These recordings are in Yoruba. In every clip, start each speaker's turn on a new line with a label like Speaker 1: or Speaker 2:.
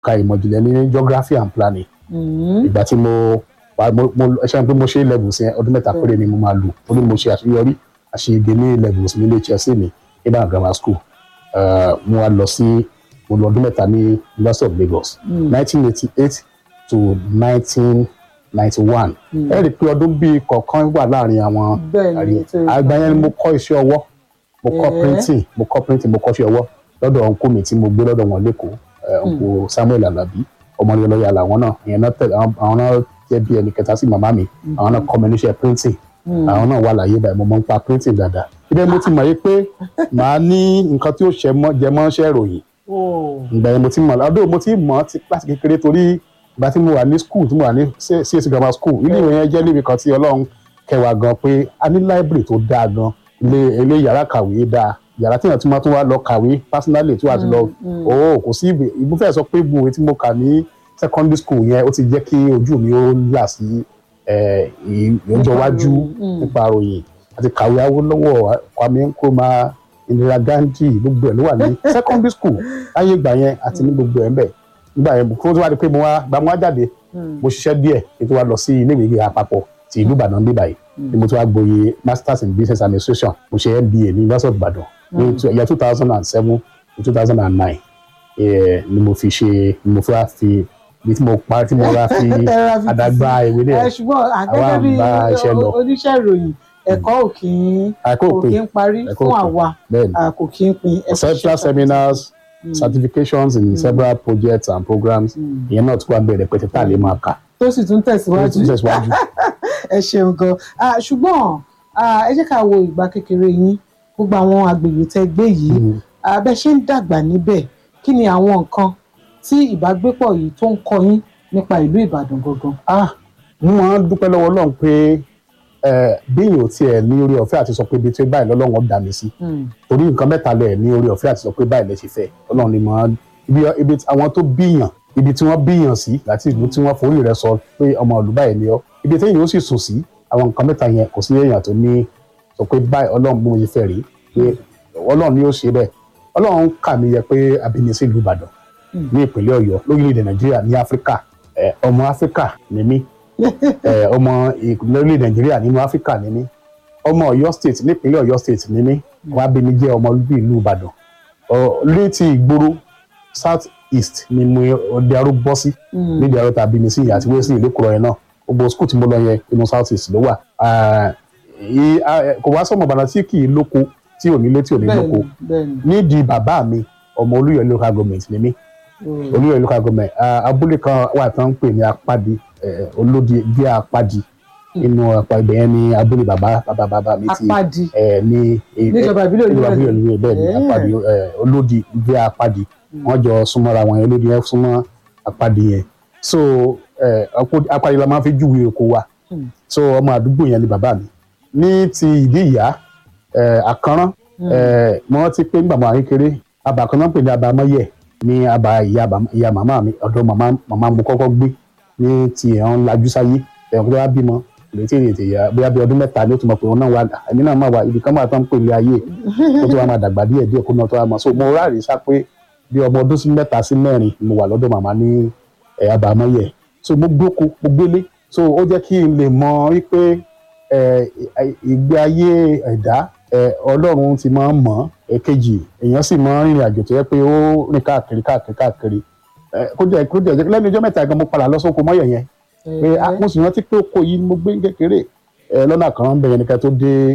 Speaker 1: ka ìmọ̀ ìjìnlẹ̀ ní geography and planning
Speaker 2: Mm.
Speaker 1: ìgbà tí mo wà mo mo ẹ ṣe pé mo ṣe levels yẹn ọdún mẹ́ta péré ni mo máa lò torí mo ṣe àṣeyọrí àṣeyege ní levels ní ilé HSC mi Ibadan grammar school Eh, mo wá lọ sí mo lọ ọdún mẹ́ta ní University of Lagos nineteen eighty eight to nineteen ninety one ẹ rí i pé ọdún bíi kọ̀ọ̀kan wà láàrin àwọn
Speaker 2: Bẹ́ẹ̀ ni,
Speaker 1: àrí
Speaker 2: ètò
Speaker 1: àgbà yẹn ni mo kọ́ iṣẹ́ ọwọ́ mo kọ́
Speaker 2: Eh.
Speaker 1: printing mo kọ́ printing mo kọ́ iṣẹ́ ọwọ́ lọ́dọ̀ ọ̀nkú mi tí mo gbé lọ́dọ̀ wọn lẹ́kọ̀ọ́ ẹ̀, ọ̀nkú Samuel Alabi ọmọdé lọ́yà làwọn náà ìyẹn náà tẹ̀lé àwọn àwọn náà jẹ́ bí ẹnì kẹta sí màmá mi àwọn náà kọ́ mi níṣẹ́ printing àwọn náà wà láyé báyìí mo máa ń pa printing dáadáa ibẹ̀ mo ti mọ̀ yé pé màá ní nǹkan tí ó ṣẹ mọ́ jẹ mọ́ ṣẹ́ ìròyìn
Speaker 2: Oh.
Speaker 1: ìgbà yẹn mo ti mọ̀ ọdún mo ti mọ̀ ti láti kékeré torí ìgbà tí mo wà ní school tí mo wà ní CAC grammar school ilé ìwé yẹn jẹ́ níbi kan tí Ọlọ́run kẹwàá gan pé a ní library tó dáa gan ilé ilé yàrá kàwé dáa yàrá tí èèyàn tún máa tún wá lọ kàwé personally tí wàá ti lọ o kò sí ìwé ìbú fẹ́ sọ pé gbogbo tí mo kà ní secondary school yẹn ó ti jẹ́ kí ojú mi ó là sí ẹ̀, ì- ìjọ iwájú nípa ròyìn àti kàwé Awólọ́wọ̀ Kwame Nkrumah Indira Gandhi gbogbo ẹ̀ ló wà ní secondary school láyé ìgbà yẹn àti ní gbogbo ẹ̀ ń bẹ̀ nígbà yẹn kó tó wá di pé mo wá gba mo wá jáde mo ṣiṣẹ́ díẹ̀ kí n tó wá lọ sí ilé ìwé gíga àpapọ̀ ti ìlú Ìbàdàn bí báyìí ni mo ti wá gboyè masters in business administration mo ṣe MBA ní University of Ìbàdàn ní two- year two thousand and seven to two thousand and nine ni mo fi ṣe ni mo fi wá fi ibi tí mo pa tí mo wá fi
Speaker 2: Ẹ ra fi
Speaker 1: àdágbà ìwé
Speaker 2: ẹ
Speaker 1: náà
Speaker 2: ṣùgbọ́n
Speaker 1: àwa
Speaker 2: àgẹ́gẹ́
Speaker 1: ń
Speaker 2: bí
Speaker 1: bá iṣẹ́ lọ.
Speaker 2: oníṣẹ́ ìròyìn ẹ̀kọ́ ò kí ń
Speaker 1: àìkó
Speaker 2: kò
Speaker 1: pé
Speaker 2: kí ń parí
Speaker 1: ẹ̀kọ́
Speaker 2: fún
Speaker 1: òpin.
Speaker 2: àwa
Speaker 1: bẹ́ẹ̀ni
Speaker 2: a kò kí ń pin ẹ ṣe
Speaker 1: several
Speaker 2: ṣe
Speaker 1: seminars certifications in several projects and programs ìyẹn náà tún wá bẹ̀rẹ̀ pẹ̀tẹ̀ tá a lè máa kà
Speaker 2: tó sì tún tẹ̀síwájú
Speaker 1: tún tẹ̀síwájú.
Speaker 2: ẹ ṣeun gan Ah, ṣùgbọ́n ah, ẹ jẹ́ ká wo ìgbà kékeré yín gbogbo àwọn agbègbè tẹ́ gbé yìí Ah, bẹ́ ṣe ń dàgbà níbẹ̀ kí ni àwọn nǹkan tí ìbágbépọ̀ yìí tó ń kọ́ yín nípa ìlú Ìbàdàn gangan.
Speaker 1: ah mo máa ń dúpẹ́ lọ́wọ́ Ọlọ́run pé ẹ bí èèyàn tiẹ̀ ní orí ọ̀fẹ́ àti sọ pé ibi tí báyìí lọ́lọ́run ó dá mi sí torí nǹkan mẹ́ta lẹ̀ ní orí ọ̀fẹ́ àti sọ pé báyìí lẹ ṣe fẹ́ Ọlọ́run ni mo ibi ibi tí- àwọn tó bíyàn ibi tí wọ́n bíyàn sí láti ìlú tí wọ́n forí rẹ̀ sọ pé ọmọ ìlú báyìí ni ọ́ ibi tí èèyàn ó sì sùn sí àwọn nǹkan mẹ́ta yẹn kò sí èèyàn tó ní sọ pé báyìí Ọlọ́run bí mo ṣe fẹ́ rí pé Ọlọ́run ni ó ṣe bẹ́ẹ̀ Ọlọ́run kà mí yẹ pé abíní sí ìlú Ìbàdàn ní ìpínlẹ̀ Ọ̀yọ́ lórílẹ̀‐èdè Nàìjíríà ní Áfíríkà ẹ, ọmọ Áfíríkà ni mí ẹ, ọmọ lórílẹ̀ Nàìjíríà nínú Áfíríkà ni mí ọmọ Ọ̀yọ́ state nípínlẹ̀ Ọ̀yọ́ state ni mí wọ́n á bí mi jẹ́ ọmọ olúbí ìlú Ìbàdàn Ọ, létí ìgboro south east ni mo ọdẹ arú bọ́ sí nídìí arú tàbí mi sí àti wẹ́sì ìlú kúrọ̀ yẹn náà gbogbo skul tí mo lọ yẹn inú south east ló wà Ah, ì- ah, kò wá sọmọ Ìbàdàn tí kì í lóko tí ò nílé tí ò ní lóko
Speaker 2: bẹ́ẹ̀ni bẹ́ẹ̀ni.
Speaker 1: nídìí bàbá mi ọmọ Olúyọ̀lé local government ni mí
Speaker 2: Mm.
Speaker 1: Olúyọ̀lé local government ah, abúlé kan wà tán ń pè ní apádi eh, olódi bí apádi inú apá ibẹ̀ yẹn ní abúlé bàbá bàbá bàbá mi ti
Speaker 2: apádi
Speaker 1: eh, ní eh,
Speaker 2: níjọba ìbílẹ̀
Speaker 1: níjọba
Speaker 2: Olúyọ̀lé.
Speaker 1: ìbílẹ̀ Olúyọ̀lé bẹ́ẹ̀ ni
Speaker 2: Eh.
Speaker 1: apádi eh, olódi bí apádi wọ́n jọ súnmọ́ra wọn yẹn olódi yẹn súnmọ́ apádi yẹn so eh, Apó- apádi la máa fi júwe oko wa
Speaker 2: Mm.
Speaker 1: so ọmọ àdúgbò yẹn ni bàbá mi ní ti ìdí ìyá eh, àkànrán eh, mo rántí pé nígbà mo wà kékeré abà kan náà pè ní abamọ́yẹ̀ ní abà ìyá bàmá- ìyá màmá mi ọ̀dọ̀ màmá màmá mo kọ́kọ́ gbé ní ti ẹ̀hán lajú sáyé ẹ̀hán tó wá bímọ lètí ètè ìyá bóyá bí ọdún mẹ́ta ni ó tún mọ̀ pé òun náà wà èmi náà máa wà ibi kan máa tán ń pè ní ayé kó tó wá máa dàgbà díẹ̀ díẹ̀ kó náà tó wá máa so mo ráàrí sá pé bí ọmọ ọdún sí mẹ́ta sí mẹ́rin ni mo wà lọ́dọ̀ màmá ní ẹ̀ abàmọ́yẹ̀ so mo gbóko mo gbélé so ó jẹ́ kí n lè mọ wípé ẹ̀, ìgbé ayé ẹ̀dá ẹ̀, Ọlọ́run ti máa ń mọ̀ èkejì èèyàn sì máa ń rìnrìn àjò tó yẹ pé ó rìn káàkiri káàkiri káàkiri ẹ̀, kó jẹ́ kó jẹ́ lẹ́nu ọjọ́ mẹ́ta gan mo padà lọ sóko mọ́yẹ̀ yẹn pé ah, mo sì rántí pé oko yìí ni mo gbé ní kékeré ẹ lọ́nà àkànrán bẹ̀rẹ̀ nìkan tó dé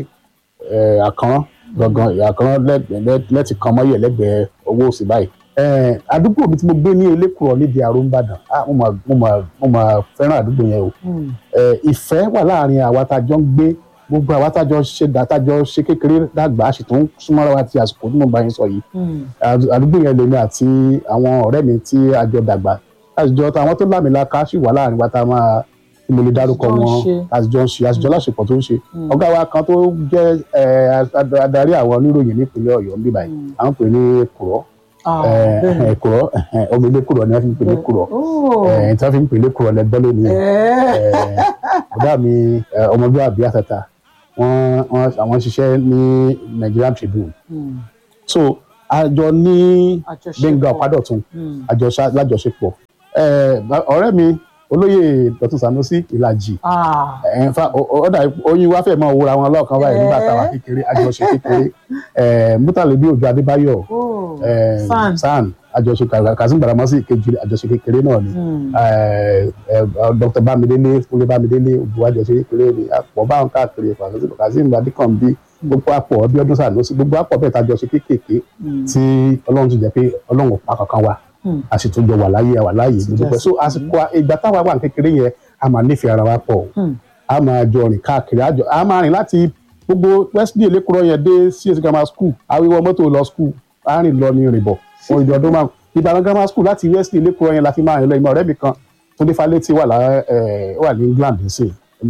Speaker 1: ẹ àkànrán gangan àkànrán lẹ́gbẹ̀ẹ́ lẹ́tì kan mọ́yẹ̀ lẹ́gbẹ̀ẹ́ owó òsì báyìí ẹ àdúgbò mi tí mo gbé ní elékùrọ̀ nídìí àrò ńbàdàn ah mo mà mo mà mo mà fẹ́ràn àdúgbò yẹn o
Speaker 2: Mm.
Speaker 1: ẹ ìfẹ́ wà láàrin àwa tá a jọ ń gbé gbogbo àwa tá a jọ ṣe dá tá a jọ ṣe kékeré dàgbà a sì tún súnmọ́ra wa ti àsìkò tí mo bá yín sọ yìí
Speaker 2: Mm.
Speaker 1: àdú- àdúgbò yẹn lèmi àti àwọn ọ̀rẹ́ mi tí a jọ dàgbà àtijọ́ táwọn tó lámìlaka sì wà láàrin wa tá a máa tí mo lè dárúkọ
Speaker 2: Àtijọ́ ń
Speaker 1: wọn
Speaker 2: ṣe.
Speaker 1: àtijọ́ ń ṣe àtijọ́ láṣepọ̀ tó ń ṣe
Speaker 2: Mm.
Speaker 1: ọ̀gá wa kan tó jẹ́ ẹ, ad- adarí àwọn oníròyìn nípínlẹ̀ Ọ̀yọ́ ń bí báyìí
Speaker 2: Mm.
Speaker 1: à ń pè ní kùrọ́
Speaker 2: Ah,
Speaker 1: ẹ,
Speaker 2: bẹ́ẹ̀ni.
Speaker 1: ẹ, kùrọ́ ẹ, ọmọ ilé kùrọ́ ni wọ́n fi ń pè ní kùrọ́
Speaker 2: Oh.
Speaker 1: ẹ, tí wọ́n fi ń pè ní kùrọ́ lẹ́gbẹ́ lónìí
Speaker 2: Eh.
Speaker 1: ọ̀gá mi ẹ, ọmọlúwàbí àtàtà wọ́n wọ́n àwọn ṣiṣẹ́ ní Nigerian Tribune
Speaker 2: Mm.
Speaker 1: so àjọ ní
Speaker 2: Àjọṣepọ̀.
Speaker 1: Gbẹ́ngà Ọ̀pádọ̀tun
Speaker 2: Mm.
Speaker 1: àjọṣe lájọṣepọ̀ Eh, ba- ọ̀rẹ́ mi olóyè Dọ̀tun Sanusi Ìlàjì
Speaker 2: Ah.
Speaker 1: ẹ̀ ń fa ọ̀dà oyin wá fẹ́ mọ́ wúra wọn lọ́ọ̀kan báyìí nígbà táwa
Speaker 2: Eh.
Speaker 1: kékeré àjọṣe kékeré Eh, Mútàlẹ́bí Òjó Adébáyọ̀
Speaker 2: Oh.
Speaker 1: eh,
Speaker 2: Fan.
Speaker 1: san àjọṣe Kazeem Baramasi kejì àjọṣe kékeré náà ni
Speaker 2: Mm.
Speaker 1: Eh, eh, Dr. Bámidélé Kúnlé Bámidélé òbú àjọṣe kékeré ni àpọ̀ báwọn káàkiri Kazeem- Kazeem Adékànbí gbogbo àpọ̀ Abíọ́dún Sanusi gbogbo àpọ̀ bẹ́ẹ̀ tájọṣe kékèké
Speaker 2: Mm.
Speaker 1: tí Ọlọ́run ti jẹ́ pé Ọlọ́run ò pa kankan wa
Speaker 2: Mm.
Speaker 1: a sì tún jọ wà láyé wà láyé gbogbo so àsìkò ìgbà táwa wà ní kékeré yẹn a máa nífẹ̀ẹ́ ara wa pọ̀
Speaker 2: Mm.
Speaker 1: a máa jọ rìn káàkiri a jọ- a máa rìn láti gbogbo Wesley Elekuro yẹn dé CS grammar school awíwọ mọ́tò lọ school a rìn lọ ní rìn bọ̀ fún ìdí ọdún márùn Ìbàdàn grammar school láti Wesley Elekuro yẹn la fi máa rìn lọ ìmọ̀ ọ̀rẹ́ mi kan Túndé Fálétí wà lá ẹ̀, wà ní England nísìn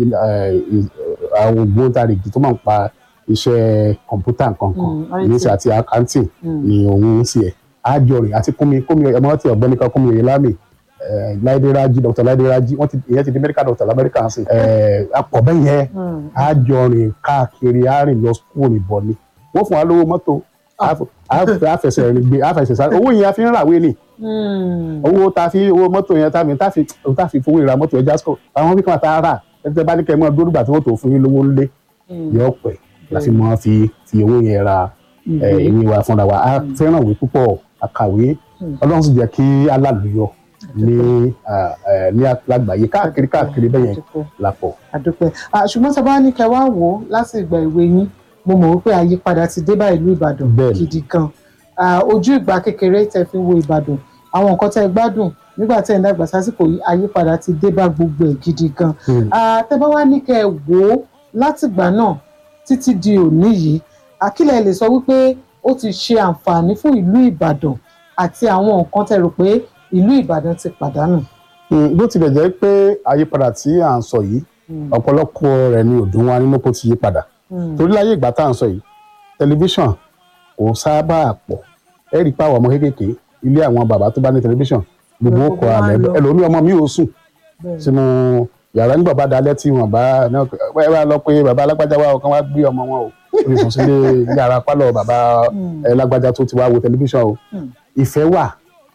Speaker 1: àwọn ògbóǹtarìgì tó máa ń pa iṣẹ́ kọ̀ǹpútà nǹkan kan
Speaker 2: Mm, IT.
Speaker 1: ìníṣẹ́ àti accounting
Speaker 2: Mm.
Speaker 1: ni òun ń ṣe ẹ̀ àjọrìn àti kúnmi kúnmi ọmọ tí ọ̀gbẹ́ni kan kúnmi oyèlámì láìdé rájí dr láìdé rájí wọ́n ti ìyẹn ti di medical doctor lamẹ́ríkà ń sìn apọ̀ bẹ́ẹ̀ yẹn
Speaker 2: Mm.
Speaker 1: àjọrìn káàkiri àárín lọ skul ìbọn ni wọ́n fún wa lówó mọ́tò àf- àf- àfẹsẹ̀ rìn gbé àfẹsẹ̀ sáré owó yẹn a fi ń ràwé ni
Speaker 2: Mm.
Speaker 1: owó tá a fi owó mọ́tò yẹn tá a fi tá a fi tá a fi fowó ìra mọ́tò ẹja sọ àwọn bí kan tá a rà ẹgbẹ́ bá ní kẹ́ ẹ mọ́ dúró gbà tí wọ́n tó fún yín lówó ńlé
Speaker 2: Mm.
Speaker 1: yọ pẹ̀ la fi mọ́ fi fi owó yẹn ra ẹ,
Speaker 2: Ìwé.
Speaker 1: ìwé wa fúnra wa a fẹ́ràn ìwé púpọ̀ àkàwé
Speaker 2: Mm.
Speaker 1: ọlọ́run sì jẹ́ kí alálùyọ ní à, ẹ, ní lágbàáyé káàkiri káàkiri bẹ́ẹ̀ yẹn
Speaker 2: Àdúpẹ́.
Speaker 1: lápọ̀.
Speaker 2: àdúpẹ́ Ah, ṣùgbọ́n tí a bá ní kẹ́ wá wò ó láti ìgbà ìwé yín mo mọ̀ wípé àyípadà ti dé bá ìlú Ìbàdàn
Speaker 1: Bẹ́ẹ̀ni.
Speaker 2: gidi gan Ah, ojú ìgbà kékeré tẹ́ fi wo Ìbàdàn àwọn nǹkan tẹ́ gbádùn nígbà tẹ́ ń dàgbà sásìkò yìí àyípadà ti dé bá gbogbo ẹ̀ gidi gan
Speaker 1: Hmm.
Speaker 2: Ah, tẹ́ bá wá ní kẹ́ wò ó látìgbà náà títí di òní yìí àkílẹ̀ lè sọ wípé ó ti ṣe àǹfààní fún ìlú Ìbàdàn àti àwọn nǹkan tẹ́ rò pé ìlú Ìbàdàn ti pàdánù.
Speaker 1: Mm, bó tilẹ̀ jẹ́ pé àyípadà tí à ń sọ yìí
Speaker 2: Mm.
Speaker 1: ọ̀pọ̀lọpọ̀ rẹ̀ ni òdùn wa nínú kó ti yí padà
Speaker 2: Mm.
Speaker 1: torí láyé ìgbà tá à ń sọ yìí tẹlifíṣàn kò sábà pọ̀ ẹ rí i pé àwọn ọmọ kéékèèké ilé àwọn bàbá tó bá ní tẹlifíṣàn gbogbo ó
Speaker 2: Gbogbo
Speaker 1: kọ
Speaker 2: wa
Speaker 1: àlẹ́
Speaker 2: lọ.
Speaker 1: ẹlòmíì ọmọ mi ò sùn
Speaker 2: Bẹ́ẹ̀.
Speaker 1: sínú yàrá nígbà bá dalẹ́ tí wọ́n bá ẹ bá lọ pé bàbá alágbájá wa ọ̀kan wá gbé ọmọ wọn o ó lè sùn sílé yàrá pálọ̀ bàbá
Speaker 2: Mm.
Speaker 1: ẹ lágbájá tó ti wá wo tẹlifíṣàn o
Speaker 2: Mm.
Speaker 1: ìfẹ́ wà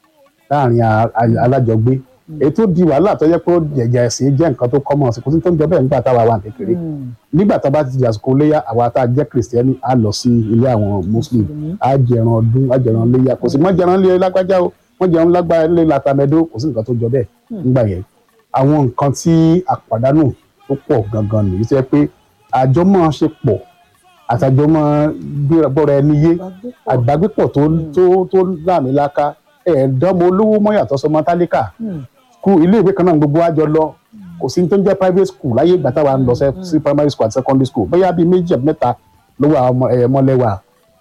Speaker 1: láàrin a- a- alájọgbé èyí tó di wàhálà tó yẹ pé jẹjẹ ẹ̀sìn jẹ́ nǹkan tó kọ́mọ̀ sí kò sí tó ń jọ bẹ́ẹ̀ nígbà táwa wà ní kékeré
Speaker 2: Mm.
Speaker 1: nígbà tá a bá ti di àsìkò léyà àwa tá a jẹ́ kìrìsìtẹ́nì á lọ sí ilé àwọn muslim
Speaker 2: Mùsùlùmí.
Speaker 1: á jẹran ọdún á jẹran léyà kò sí mọ́ jẹran lé lágbájá o wọ́n jẹran lágbájá lé latamẹ́dó kò sí nǹkan tó jọ bẹ́ẹ̀ nígbà yẹn àwọn nǹkan tí àpàdánù tó pọ̀ gangan nìyí tó yẹ pé àjọmọ́ ṣe pọ̀ àtàjọmọ́ bọ́ra ẹni yé
Speaker 2: Ìbágbépọ̀.
Speaker 1: àgbágbépọ̀ tó tó tó láàmìlaka ẹ̀ẹ́dọ́mọ olówó mọ́ yàtọ̀ sọmọ tálíkà
Speaker 2: Mm.
Speaker 1: school ilé ìwé kan náà gbogbo àjọ lọ kò sí ní tó ń jẹ́ private school láyé ìgbà táwa ń lọ sẹ́ sí primary school àti secondary school bóyá bíi méjì àbí mẹ́ta ló wà ọmọ ẹ̀ mọ́lẹ́wà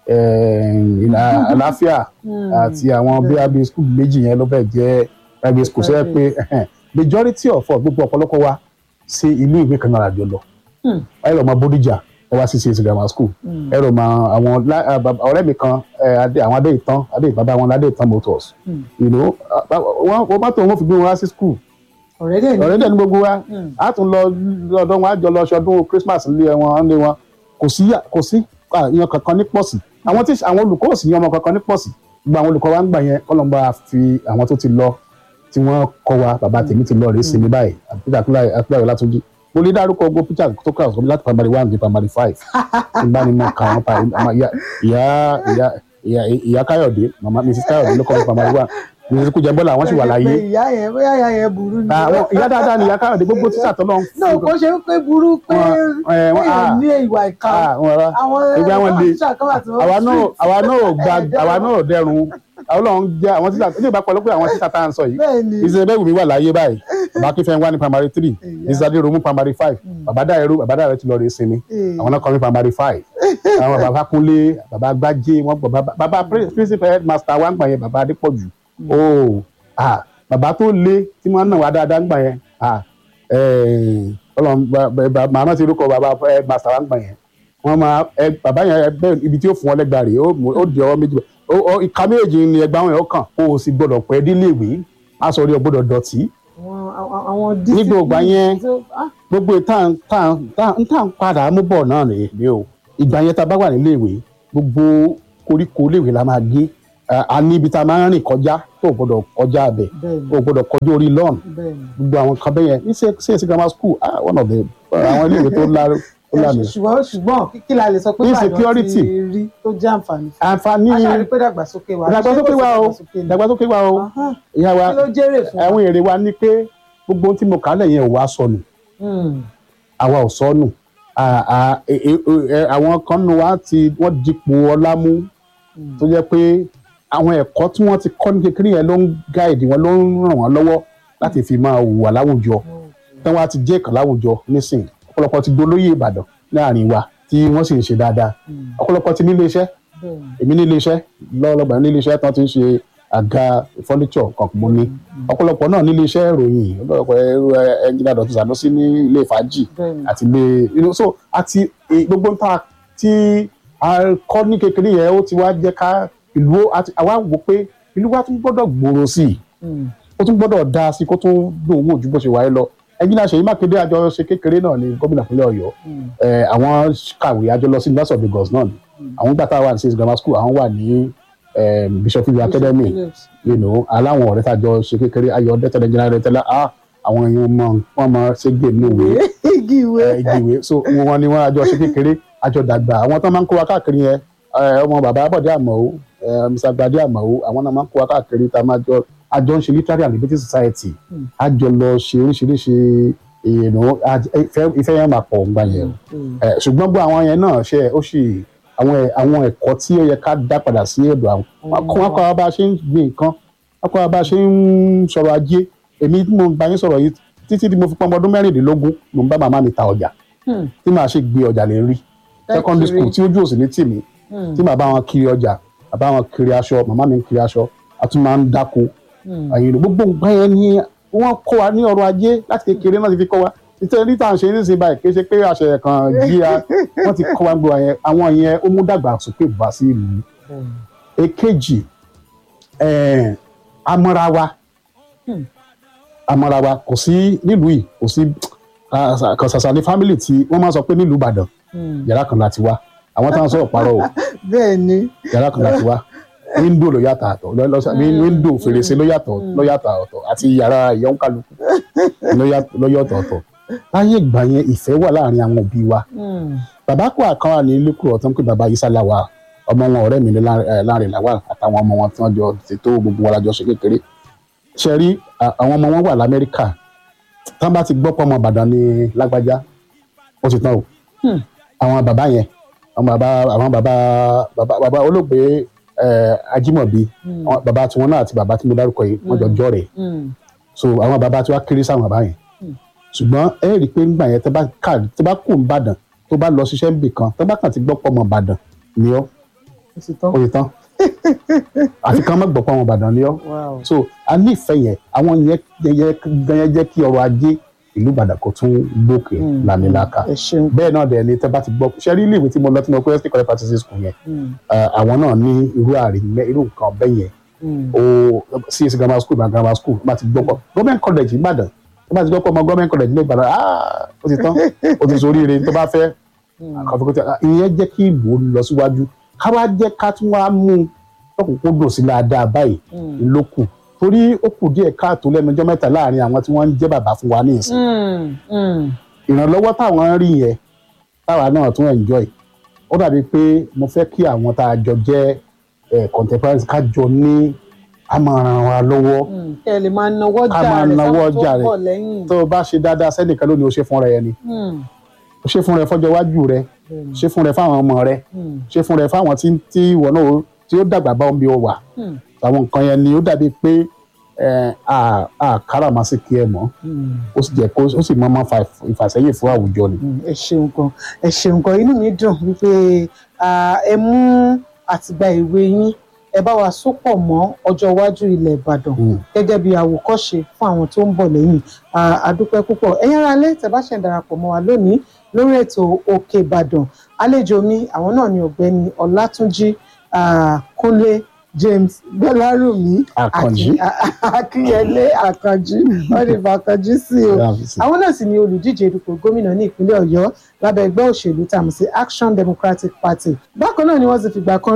Speaker 1: ẹ̀ ìlà àlàáfíà
Speaker 2: Mm.
Speaker 1: àti àwọn bóyá bíi school méjì yẹn ló fẹ́ jẹ́ private school sẹ́yìn pé ẹ̀hẹ́n, majority of us gbogbo ọ̀pọ̀lọpọ̀ wa sí ilé ìwé kan náà àjọ lọ
Speaker 2: Mm.
Speaker 1: ẹ lọ mọ Bódìjà ẹ wá sí CAC grammar school
Speaker 2: Mm.
Speaker 1: ẹ rò mọ àwọn lá- ah, bàbá- ọ̀rẹ́ mi kan ẹ, Adé- àwọn adé ìtàn adé bàbá wọn ládé ìtàn motors
Speaker 2: Mm.
Speaker 1: you know ah, ah, wọ́n wọ́n bá tó wọn fi gbé wọn wá sí school
Speaker 2: ọ̀rẹ́ dẹ̀ ní.
Speaker 1: ọ̀rẹ́ dẹ̀ ní gbogbo wa
Speaker 2: Mm.
Speaker 1: a tún lọ lọ́dọ̀ wọn a jọ lọ ṣọdún Christmas nílé wọn nílé wọn kò sí yà- kò sí ah, ìyan kankan ní pọ̀sì àwọn tí àwọn olùkọ́ ò sì yan ọmọ kankan ní pọ̀sì gbogbo àwọn olùkọ́ wa ń gbà yẹn kọ́lọ́mbà fi àwọn tó ti lọ tí wọ́n kọ́ wa bàbá tèmi ti lọ rèé sinmi báyìí àpẹẹrẹ àpẹẹrẹ Látúnjí mo lè dárúkọ ogun peter tó kà sọ láti primary one dé primary five nígbà ni mo kà wọn pa àmọ́ ìyá ìyá ìyá ìyá ìyá Káyọ̀dé màmá Mrs Káyọ̀dé ló kọ́ mi primary one Mrs Kújẹbọ́lá àwọn sì wà láyé
Speaker 2: Pé ìyá yẹn bóyá ìyá yẹn burú ni.
Speaker 1: àwọn ìyá dáadáa ni ìyá Káyọ̀dé gbogbo tíṣà tó lọ ń
Speaker 2: náà kò ṣe pé burú pé
Speaker 1: Wọn- ẹ, wọn-
Speaker 2: èèyàn
Speaker 1: ah.
Speaker 2: ní ìwà ìka
Speaker 1: àwọn ọ̀rọ̀
Speaker 2: àwọn
Speaker 1: ìgbà wọn le
Speaker 2: tíṣà kan wà tí wọ́n
Speaker 1: àwa náà
Speaker 2: street.
Speaker 1: àwa náà ò gba
Speaker 2: Ẹ̀ẹ́dẹ́rùn.
Speaker 1: àwa náà ò dẹrùn àwọn náà ń jẹ àwọn tíṣà ní ìbá pẹ̀lú pé àwọn tíṣà tá à ń sọ yìí
Speaker 2: bẹ́ẹ̀ ni
Speaker 1: ìṣẹ̀lẹ̀ bẹ́ẹ̀ wù mí wà láyé báyìí bàbá kífẹ́ wá ní primary three
Speaker 2: Ìyá.
Speaker 1: ìṣẹ̀lẹ̀ romu primary five bàbá dáyẹrú bàbá dáyẹrú ti lọ rè sinmi
Speaker 2: Ee.
Speaker 1: àwọn náà kọ́ ní primary five àwọn bàbá kúnlé bàbá gbájé wọn gbọ́ bàbá bàbá principal headmaster wa ń gbà yẹn bàbá adépọ̀jù ooo ah bàbá tó lé tí wọ́n náà wá dáadáa ń gbà yẹn ah ọlọ́run màmá ti rúkọ bàbá headmaster wa ń gbà yẹn wọ́n máa ẹ bàbá yẹn ẹgbẹ́ ibi tí ó fún wọn lẹ́gbàá rèé ó mú- ó di ọwọ́ méjì ó- ó- ìka méjì ni ẹgbàá wọn yẹn ó kàn o ò sì gbọdọ̀ pẹ́ dílé ìwé aṣọ rí ọ gbọdọ̀ dọ̀tí
Speaker 2: àwọn àwọn- àwọn
Speaker 1: Nígbà ògbà yẹn,
Speaker 2: tó- ah,
Speaker 1: gbogbo ìtàn ń tàn padà mú bọ̀ náà rèé ni o ìgbà yẹn tá a bá wà nílé ìwé gbogbo koríko léwe la máa gé Eh, a ní ibi tá a máa ń rìn kọjá tó o gbọ́dọ̀ kọjá abẹ
Speaker 2: bẹ́ẹ̀ni
Speaker 1: tó o gbọ́dọ̀ kọjá orí lawn
Speaker 2: bẹ́ẹ̀ni.
Speaker 1: gbogbo àwọn kan bẹ́yẹn ní csc grammar school ah one of the àwọn iléèwé tó lá tó lánàá
Speaker 2: ṣùgbọ́n ṣùgbọ́n kí- kí la lè sọ pé
Speaker 1: Ní
Speaker 2: Ìbàdàn
Speaker 1: security.
Speaker 2: ti rí tó jẹ́ àǹfààní fún
Speaker 1: àǹfààní
Speaker 2: a ṣàrí pé dàgbàsókè wa
Speaker 1: ìdàgbàsókè wa o
Speaker 2: ṣé kò sí ìdàgbàsókè ni?
Speaker 1: ìdàgbàsókè wa o
Speaker 2: Ahán,
Speaker 1: ìyá wa
Speaker 2: kí ló jèrè fún wa?
Speaker 1: àwọn èrè wa ní pé gbogbo ohun tí mo kà á lẹ̀ yẹn ò wá sọnù
Speaker 2: Hmm,
Speaker 1: àwa ò sọnù À- à- e- e- e- àwọn kan nù wá ti wọ́n dipò ọlá mú
Speaker 2: hmm.
Speaker 1: tó jẹ́ pé àwọn ẹ̀kọ́ tí wọ́n ti kọ́ ní kékeré yẹn ló ń gáìdì wọn ló ń ràn wọ́n lọ́wọ́ láti fi máa hùwà láwùjọ tí wọ́n á ti jẹ́ ìkàn láwùjọ nísìn ọ̀pọ̀lọpọ̀ ti dolóyè Ìbàdàn láàrin wa tí wọ́n sì ń ṣe dáadáa
Speaker 2: Hmm,
Speaker 1: ọ̀pọ̀lọpọ̀ ti nílé iṣẹ́
Speaker 2: bẹ́ẹ̀ni.
Speaker 1: èmi nílé iṣẹ́ lọ́wọ́lọ́gbà nílé iṣẹ́ tán ti ń ṣe àga furniture kan mo ní ọ̀pọ̀lọpọ̀ náà nílé iṣẹ́ ìròyìn ọ̀pọ̀lọpọ̀ ẹrú ẹnjìnà Dọ̀tun Sànúsí ní ilé fàájì
Speaker 2: bẹ́ẹ̀ni.
Speaker 1: àti ilé you know, so àti eh, gbogbo ń ta tí a kọ́ ní kékeré yẹn ó ti wá jẹ́ ká ìlú ó- àti àwa wò pé ìlú wa tún gbọ́dọ̀ gbòòrò sí i
Speaker 2: Hmm,
Speaker 1: ó tún gbọ́dọ̀ dáa sí i kó tún dùn wò ju bó ṣe wáyé lọ ẹnjìnà Ṣèyí Mákindé àjọ ṣe kékeré náà ní gómìnà ìpínlẹ̀ Ọ̀yọ́
Speaker 2: hmm,
Speaker 1: Eh, àwọn kàwé àjọ lọ sí University of Lagos náà ni
Speaker 2: Mm.
Speaker 1: àwọn gbàtà wà ní six grammar school àwọn wà ní eh, Bishop Iwe Academy
Speaker 2: Phillips.
Speaker 1: you know aláwọn ọ̀rẹ́ tàjọ ṣe kékeré ayọ̀ ọ̀dẹ́tẹ̀lẹ̀ jẹ́nà rẹ̀ tẹ́lẹ̀ ah àwọn èèyàn mọ wọn mọ ṣégbè nínú ìwé
Speaker 2: igi ìwé.
Speaker 1: eh, igi ìwé so wọn ni wọn àjọ ṣe kékeré àjọ dàgbà àwọn tó máa ń kó wa káàkiri yẹn eh, ọmọ bàbá Bọ̀dé Àmọ̀ó eh, Mr. Gbadé Àmọ̀ó àwọn náà máa ń kó wa káàkiri tá a máa jọ àjọ ń ṣe literary and liberty society
Speaker 2: Mm.
Speaker 1: àjọ lọ ṣe oríṣiríṣi you know, àj- ìfẹ́ ìfẹ́ yẹn máa pọ̀ ńgbà yẹn o
Speaker 2: Hmm,
Speaker 1: ẹ ṣùgbọ́n bó àwọn yẹn náà ṣe ó sì àwọn ẹ- àwọn ẹ̀kọ́ tí ó yẹ ká dá padà sí ọ̀dọ̀ àwọn wọn kọ́ wọn kọ́ wa bá a ṣe ń gbin nǹkan wọn kọ́ wa bá a ṣe ń sọ̀rọ̀ ajé èmi tí mo bá yín sọ̀rọ̀ yìí títí tí mo fi pọ́n ọmọ ọdún mẹ́rìndínlógún mo ń bá màmá mi ta ọjà
Speaker 2: hmm,
Speaker 1: tí màá ṣe gbé ọjà lè rí secondary
Speaker 2: kiri.
Speaker 1: school tí ojú òsì ní tì mí
Speaker 2: hmm,
Speaker 1: tí màá bá wọn kiri ọjà bàbá wọn kiri aṣọ màmá mi ń kiri aṣọ a tún máa ń dáko
Speaker 2: hmm.
Speaker 1: àyìnbó gbogbo nǹkan yẹn ni wọ́n kọ́ wa ní ọrọ̀ ajé láti kékeré náà ti fi kọ́ wa nítorí tá à ń ṣe nísìnyí báyìí kì í ṣe pé àṣẹ kan jí a wọ́n ti kọ́ wa gbogbo yẹn àwọn yẹn ó mú dàgbàsókè bá sí ìlú
Speaker 2: Hmm,
Speaker 1: èkejì eh, amọ́ra wa
Speaker 2: Hmm.
Speaker 1: amọ́ra wa kò sí nílùú yìí kò sí kò ṣàṣà ní fámìlì tí wọ́n máa ń sọ pé nílùú Ìbàdàn
Speaker 2: hmm.
Speaker 1: yàrá kan láti wá àwọn táwọn sọ̀rọ̀ parọ́ o
Speaker 2: bẹ́ẹ̀ ni.
Speaker 1: yàrá kan láti wá windo ló yàtọ̀ àtọ̀ lọ- lọ-
Speaker 2: Mm.
Speaker 1: windo fèrèsé ló yàtọ̀
Speaker 2: Mm.
Speaker 1: ló yàtọ̀ ọ̀tọ̀ àti yàrá ìyọ̀nkálukú ló yà- ló yàtọ̀ ọ̀tọ̀ láyé ìgbà yẹn ìfẹ́ wà láàrin àwọn òbí wa
Speaker 2: Hmm,
Speaker 1: bàbá kó àkànwá ní lẹ́kùrọ̀ tó ń pè bàbá Isa Lawal ọmọ wọn ọ̀rẹ́ mi ní Lá- eh, Láńrè Lawal àtàwọn ọmọ wọn tí wọ́n jọ ṣètò gbogbo wọn lájọ ṣe kékeré ṣe rí à- àwọn ọmọ wọn wà l'Amẹ́ríkà tí wọ́n bá ti gbọ́ pọ̀ ọmọ Ìbàdàn ní lágbájá ó ti tán o
Speaker 2: hmm.
Speaker 1: àwọn bàbá yẹn àwọn bàbá àwọn bàbá bàbá bàbá olóògbé eh, Ajímọ̀bí
Speaker 2: Hmm,
Speaker 1: àwọn bàbá tiwọn náà àti bàbá tí mo dárúkọ yìí wọ́n jọ
Speaker 2: Mm.
Speaker 1: jọ rẹ̀
Speaker 2: hmm,
Speaker 1: so àwọn bàbá tí wàá kéré sáwọn bàbá yẹn
Speaker 2: Mm.
Speaker 1: ṣùgbọ́n ẹ rí i pé nígbà yẹn tẹ bá kà tẹ bá kù nìbàdàn tó bá lọ ṣiṣẹ́ níbì kan tẹ bá kàn ti gbọ́ pọ̀ mọ́ ìbàdàn ni ọ́
Speaker 2: ó sì tán.
Speaker 1: ó yẹ tán àti kan má gbọ́ pọ̀ mọ́ ìbàdàn ni ọ́
Speaker 2: Wow.
Speaker 1: so a ní ìfẹ́ yẹn àwọn yẹn yẹn yẹn jẹ́ kí ọrọ̀ ajé ìlú ìbàdàn kó tún gbòkè
Speaker 2: Hmm,
Speaker 1: lámìlaka
Speaker 2: ẹ ṣeun.
Speaker 1: bẹ́ẹ̀ náà dẹ̀ ni tẹ bá ti gbọ́ ṣe rí ilé ìwé tí mo lọ tí mo kọ́ st college practice school yẹn
Speaker 2: Hmm,
Speaker 1: eh, àwọn náà ní irú àríyìn irú nǹkan bẹ́ẹ̀ yẹn
Speaker 2: hmm,
Speaker 1: o csc grammar school na grammar school bá ti gbọ́ pọ̀ government college ìbàdàn tó bá ti gbọ́ pọ̀ ọmọ government college ní ìbàdàn ah ó ti tán ó ti sórí ire tó bá fẹ́
Speaker 2: hmm.
Speaker 1: àkànfẹ́kọ́tì ìyẹn jẹ́ kí ìbò lọ síwájú ká wá jẹ́ ká tún wá mú un lọ́kùnkúndùn sí dáadáa báyìí
Speaker 2: Hmm,
Speaker 1: ló kù torí ó kù díẹ̀ káàtó lẹ́nu ọjọ́ mẹ́ta láàrin àwọn tí wọ́n ń jẹ́ bàbá fún wa ní ìsìn
Speaker 2: hmm, hmm.
Speaker 1: ìrànlọ́wọ́ táwọn ń rí yẹn táwa náà tún enjoy ó dàbí pé mo fẹ́ kí àwọn tá a jọ jẹ́ eh, contemporaries ká jọ ní àmọ̀ràn wa lọ́wọ́
Speaker 2: Hmm, kẹ́ ẹ lè máa nawọ́
Speaker 1: Ká
Speaker 2: jà
Speaker 1: máa
Speaker 2: rẹ̀
Speaker 1: nawọ́
Speaker 2: sáwọn tó
Speaker 1: jà
Speaker 2: ń
Speaker 1: rẹ̀.
Speaker 2: bọ̀ lẹ́yìn.
Speaker 1: tó o bá ṣe dáadáa sẹ́nìkan lónìí o ṣe fúnra ẹ ni
Speaker 2: Hmm,
Speaker 1: o ṣe fúnra ẹ fọ́jọ́ iwájú rẹ
Speaker 2: bẹ́ẹ̀ni.
Speaker 1: ṣe fúnra ẹ fáwọn ọmọ rẹ
Speaker 2: Hmm,
Speaker 1: ṣe fúnra ẹ fáwọn tí tí ìwọ náà ó- tí ó dàgbà bá omi wà
Speaker 2: hmm,
Speaker 1: àwọn nǹkan yẹn ni ó dàbí pé ẹ, a a káràmásìkí ẹ mọ́
Speaker 2: hmm.
Speaker 1: ó sì jẹ́ kó ó sì máa máa fa ìfàsẹ́yìn fún àwùjọ ni.
Speaker 2: Mm, ẹ ṣeun gan ẹ ṣeun gan inú mi dùn wípé ah, ẹ mú àtìgbà ìwé yín ẹ bá wa sopọ̀ mọ́ ọjọ́ iwájú ilẹ̀ Ìbàdàn
Speaker 1: Mm.
Speaker 2: gẹ́gẹ́ bí àwòkọ́ṣe fún àwọn tó ń bọ̀ lẹ́yìn Ah, àdúpẹ́ púpọ̀ ẹ̀yin ará alẹ́ tẹ́ bá ṣe ń darapọ̀ mọ́ wa lónìí lórí ètò Òkè Ìbàdàn àlejò mi àwọn náà ni ọ̀gbẹ́ni Ọlátúnjí ah, Kúnlé James Gbọ́lárùmí
Speaker 1: Àkànjí.
Speaker 2: Akin- Akínyẹlé Àkànjí wọ́n ní Àkànjí sí o àwọn náà sì ni olùdíje dupò gómìnà ní ìpínlẹ̀ Ọ̀yọ́ lábẹ́ ẹgbẹ́ òṣèlú tá a mọ̀ sí Action Democratic Party bákan náà ni wọ́n ti fìgbà kan rí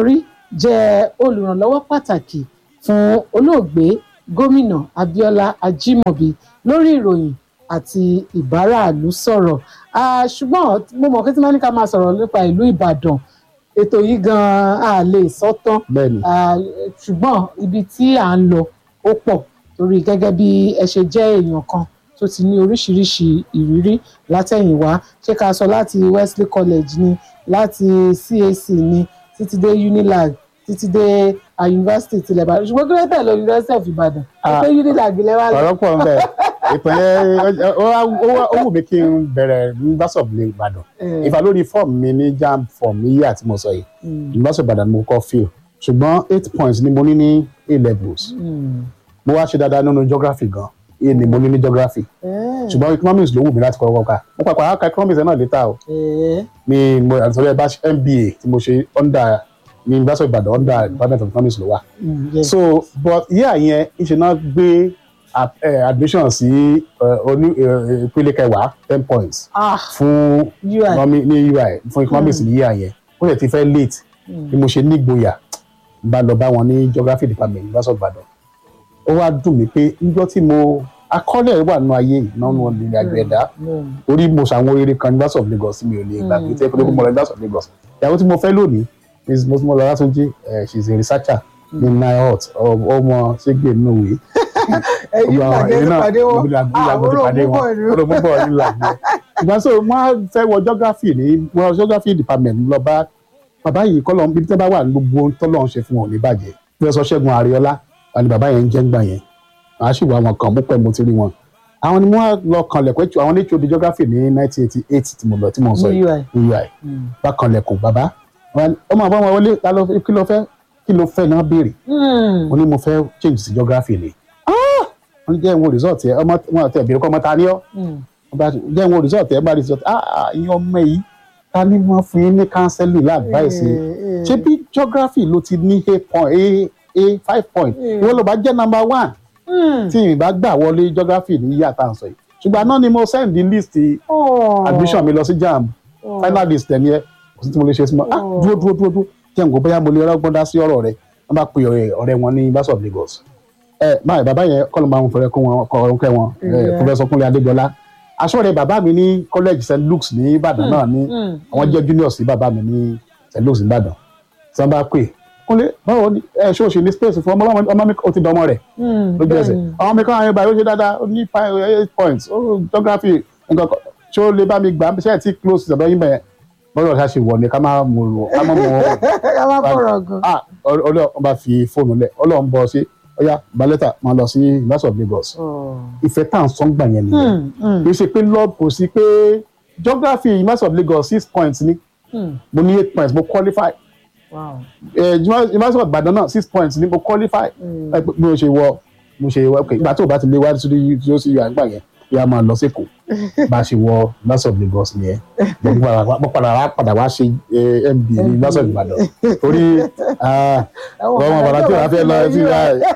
Speaker 2: jẹ́ olùrànlọ́wọ́ pàtàkì fún olóògbé gómìnà Abíọ́lá Ajímọ̀bí lórí ìròyìn àti ìbáraàlú sọ̀rọ̀ Ah, ṣùgbọ́n mo mọ̀ pé tí wọ́n ní ká máa sọ̀rọ̀ nípa ìlú Ìbàdàn ètò yìí gan-an a lè sọ tán
Speaker 1: bẹ́ẹ̀ni
Speaker 2: Ah, ṣùgbọ́n ibi tí à ń lọ ó pọ̀ torí gẹ́gẹ́ bí ẹ ṣe jẹ́ èèyàn kan tó ti ní oríṣiríṣi ìrírí látẹ̀yìnwá ṣé ká sọ láti Wesley College ni láti CAC ni títí dé Unilag títí dé ah, University tilẹ̀ Ìbàdàn ṣùgbọ́n kí ló tẹ̀ lọ University of Ìbàdàn
Speaker 1: Ah.
Speaker 2: pé Unilag lẹ́ wá lọ.
Speaker 1: ọ̀rọ̀ pọ̀ ń bẹ̀ ìtàn yẹn ó wá- ó wá- ó wù mí kí n bẹ̀rẹ̀ University of Ìbàdàn
Speaker 2: Eh,
Speaker 1: ìfà lórí fọ́ọ̀mù mi ní JAMB fọ́ọ̀mù ní yíyà tí mo sọ yìí
Speaker 2: mm,
Speaker 1: University of Ìbàdàn ni mo kọ́ fail ṣùgbọ́n eight points ni mo ní ní A levels
Speaker 2: mm.
Speaker 1: mo wá ṣe dáadáa nínú geography gan A ni mo ní ní geography
Speaker 2: Eh,
Speaker 1: ṣùgbọ́n economics ló wù mí láti kọ́kọ́ ká mo pàpà á ka economics yẹn náà létà o
Speaker 2: eh,
Speaker 1: ní mo àtúntò ẹ bá ṣe MBA tí mo ṣe under ní University of Ìbàdàn under Department of Economics ló wà
Speaker 2: mm, yeah.
Speaker 1: so but yíyà yẹn ìṣe náà gbé a- eh, admission sí eh, oní eh, ìpele kẹwàá ten points
Speaker 2: ah
Speaker 1: fún
Speaker 2: UI
Speaker 1: economy- ní UI fún economics ní yíyà yẹn ó lè ti fẹ́ late
Speaker 2: Mm.
Speaker 1: bí mo ṣe nígboyà n bá lọ bá wọn ní geography department University of Ìbàdàn ó wá dùn mí pé níjọ́ tí mo akọ́lẹ̀ wà nínú ayé ìnáwó ìrìn àjò ẹ̀dá
Speaker 2: Mm.
Speaker 1: orí mo ṣàwọn oríire kan University of Lagos mi ò lè gbàgbé
Speaker 2: Mm.
Speaker 1: tí ẹ pé mo lọ University of Lagos ìyàwó tí mo fẹ́ lónìí is mo mo lọ Látúnjí eh, she is a researcher ní NIOT ọmọ ṣégbè nínú ìwé
Speaker 2: ẹ̀yin pàdé
Speaker 1: èmi náà
Speaker 2: pàdé wọn
Speaker 1: mo ti mo ti pàdé wọn olóògùn bọ̀ ní làgbẹ́ ìgbà so wọ́n á fẹ́ wọ geography ní wọ́n geography department lọ bá bàbá yìí kọ́ lọ́n bíbí tẹ́ bá wà ní gbogbo ohun tọ́lọ́ ń ṣe fún wọn ò ní bàjẹ́ professor Ṣẹ́gun Ariola wà ní bàbá yẹn ń jẹ́ ń gbà yẹn màá sì wá wọn kàn mú pẹ́ mo ti rí wọn àwọn ni wọ́n lọ kanlẹ̀kùn ẹ̀tù àwọn ní HOD geography ní 1988 tí mo lọ tí mo sọ
Speaker 2: ní
Speaker 1: yìí
Speaker 2: UI.
Speaker 1: ní UI bá kanlẹ̀kùn bàbá wọn- ọmọ àbọ̀ wọn wọlé ta ló fẹ́- kí ló fẹ́ kí ló fẹ́ náà béèrè
Speaker 2: Mm.
Speaker 1: mo ní mo fẹ́ change sí geography ni wọ́n ní jẹ́ ìwọ̀n result yẹ ọmọ wọn àti ẹ̀bìrì kọ́ ọmọ ta ni ọ́
Speaker 2: Mm.
Speaker 1: wọ́n bá jẹ́ ìwọ̀n result yẹ bá result ah ah ìyẹn ọmọ yìí ta ni wọ́n fún yín ní counseling advice
Speaker 2: Eh, eh.
Speaker 1: ṣé bí geography ló ti ní a point a a five point
Speaker 2: Eh.
Speaker 1: ìwọ ló bá jẹ́ number one
Speaker 2: Mm.
Speaker 1: tí ìbá gbà wọlé geography ní yíyá tá à ń sọ yìí ṣùgbọ́n àná ni mo send the list
Speaker 2: Oh.
Speaker 1: admission mi lọ sí JAMB
Speaker 2: Oh.
Speaker 1: final list ẹ̀ ní ẹ kò sí tí mo lè ṣe sí mọ́ ah
Speaker 2: Oh.
Speaker 1: dúró dúró dúró dúró jẹ́ nǹkan bóyá mo lè rọ́gbọ́n dá sí ọ̀rọ̀ rẹ wọ́n bá pe ọ̀rẹ́ ọ̀rẹ́ wọn ní University of Lagos ẹ báyìí bàbá yẹn kọ́ ló máa ń fẹ́rẹ́ kó wọn kọ́ ọ̀run kẹ́ wọn ẹ,
Speaker 2: Yeah.
Speaker 1: Professor Kúnlé Adégbọlá aṣọ́rẹ́ bàbá mi ní college St Luke's ní Ìbàdàn náà ní
Speaker 2: Mm.
Speaker 1: àwọn jẹ́ junior sí bàbá mi ní St Luke's ní Ìbàdàn tí wọ́n bá pè Kúnlé báwo ni ẹ ṣé o ṣe ní space fún ọmọ ọmọ ọmọ mi ó ti dánmọ́ rẹ̀
Speaker 2: Mm.
Speaker 1: lójú ẹsẹ̀
Speaker 2: Bẹ́ẹ̀ni.
Speaker 1: àwọn mi kọ́ àwọn ibà yóò ṣe dáadáa ó ní five eight points ó geography nǹkan kan ṣé ó lè bá mi gbà ṣe é tí close ìjọba yín bẹ̀yẹn bọ́dọ̀ ṣá ṣe wọ̀ ni ká má mú un ká má mú un
Speaker 2: ká má fọ̀rọ̀ gan.
Speaker 1: ah ọlọ́run bá fi fóònù lẹ̀ ọlọ́run bọ́ sí ọyá balẹ́tà máa lọ sí University of Lagos
Speaker 2: Oh.
Speaker 1: ìfẹ́ tá à ń sọ́n gbà yẹn nìyẹn
Speaker 2: Mm. Mm.
Speaker 1: kì í ṣe pé lọ́ọ̀ kò sí pé geography University of Lagos six points ni
Speaker 2: Mm.
Speaker 1: mo ní eight points mo qualify
Speaker 2: Wow.
Speaker 1: eh, University of Ibadan náà six points ni mo qualify
Speaker 2: Mm.
Speaker 1: ẹ pé bí mo ṣe wọ mo ṣe wọ okay ìgbà tó o bá ti lé wá sí tí ó sì yọ àgbà yẹn bí a máa lọ sí Èkó bá a ṣe wọ University of Lagos nìyẹn mo padà wá- mo padà wá padà wá ṣe eh, MBA ní University of Ibadan torí ah,
Speaker 2: Ẹ̀wọ̀n
Speaker 1: ọmọ bàbá tí o bá fẹ́ lọ sí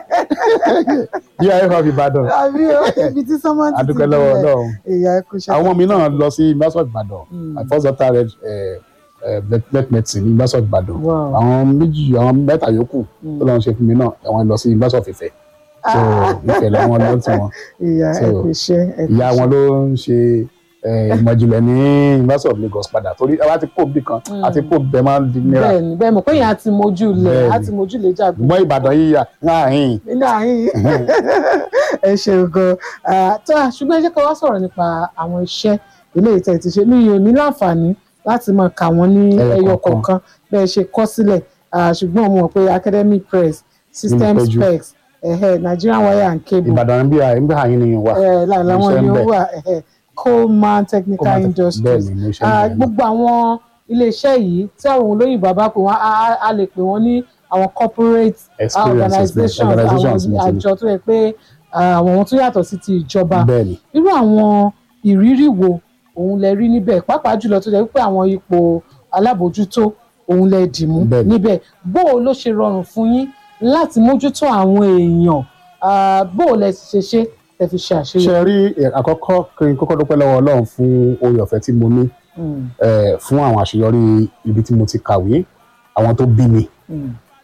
Speaker 1: yíyá ẹ̀fọ́ Ìbàdàn
Speaker 2: àbí o ibi tí sọ́mọ́ ti ti
Speaker 1: adúpẹ́ lọ́wọ́
Speaker 2: bẹ̀rẹ̀.
Speaker 1: Ọlọ́run
Speaker 2: ìyá ẹ̀kú ṣe.
Speaker 1: àwọn ọmọ mi náà lọ sí University of Ibadan
Speaker 2: Mm.
Speaker 1: my first daughter read eh, eh, vet- vet medicine ní University of Ibadan
Speaker 2: Wow.
Speaker 1: àwọn méjì àwọn mẹ́ta yòókù tó lọ́n ṣe fún mi náà àwọn lọ sí University of Ifẹ̀ so Ifẹ̀ làwọn lọ tí wọn
Speaker 2: ìyá
Speaker 1: So,
Speaker 2: ẹ̀kú ṣe ẹ̀kú
Speaker 1: ìyá
Speaker 2: ṣe.
Speaker 1: wọn ló ń ṣe eh, ìmọ̀ ìjìnlẹ̀ ní University of Lagos padà torí àwa ti kó bí kan àti kó bẹ́ẹ̀ máa ń di nira
Speaker 2: bẹ́ẹ̀ni bẹ́ẹ̀ mọ̀ pé yẹn á ti mójú lẹ̀
Speaker 1: Bẹ́ẹ̀ni.
Speaker 2: á ti mójú lẹ̀ jàgbé.
Speaker 1: mọ́ Ìbàdàn yíyà láàrin
Speaker 2: nínú àyìn ẹ ṣeun gan Ah, tó a ṣùgbọ́n ẹ jẹ́ ká wá sọ̀rọ̀ nípa àwọn iṣẹ́ eléyìí tẹ̀ ti ṣe mi ò ní láǹfààní láti máa kà wọ́n ní
Speaker 1: Ẹyọ
Speaker 2: ẹyọ
Speaker 1: kọ̀ọ̀kan.
Speaker 2: kọ̀ọ̀kan bẹ́ẹ̀ ṣe kọ́ sílẹ̀ Ah, ṣùgbọ́n mo mọ̀ pé academic press system
Speaker 1: péjú.
Speaker 2: specs ẹ̀hẹ́ Nigerian wire and cable
Speaker 1: Ìbàdàn bí i bí àyín ni wà
Speaker 2: ẹ̀ là- làwọn
Speaker 1: iṣẹ́ ń
Speaker 2: ni ó
Speaker 1: bẹ.
Speaker 2: wà ẹ̀hẹ́ Coleman technical
Speaker 1: bẹ́ẹ̀
Speaker 2: industries
Speaker 1: ni mo ṣe
Speaker 2: Ah,
Speaker 1: ń bẹ̀rẹ̀
Speaker 2: gbogbo àwọn iléeṣẹ́ yìí tí àwọn olóyìnbó bá pè wọ́n á- á- a lè pè wọ́n ní àwọn corporate
Speaker 1: experiences
Speaker 2: organizations
Speaker 1: organizations
Speaker 2: àwọn
Speaker 1: mo ti ní.
Speaker 2: àjọ tó yẹ pé ah, àwọn tó yàtọ̀ sí ti ìjọba
Speaker 1: bẹ́ẹ̀ ni
Speaker 2: irú àwọn ìrírí wo òun lẹ rí níbẹ̀ pàápàá jùlọ tó jẹ́ pé àwọn ipò alábòójútó òun lẹ dìmú
Speaker 1: Bẹ́ẹ̀ni.
Speaker 2: níbẹ̀ bó o ló ṣe rọrùn fún yín láti mójútó àwọn èèyàn Ah, bó o lẹ ṣe ṣe tẹ́ fi ṣe àṣeyọrí.
Speaker 1: ṣe rí eh, àkọ́kọ́ kí n kọ́kọ́ dúpẹ́ lọ́wọ́ Ọlọ́run fún oore ọ̀fẹ́ tí mo ní
Speaker 2: Mm,
Speaker 1: eh, fún àwọn àṣeyọrí ibi tí mo ti kàwé àwọn tó bí mi
Speaker 2: mm,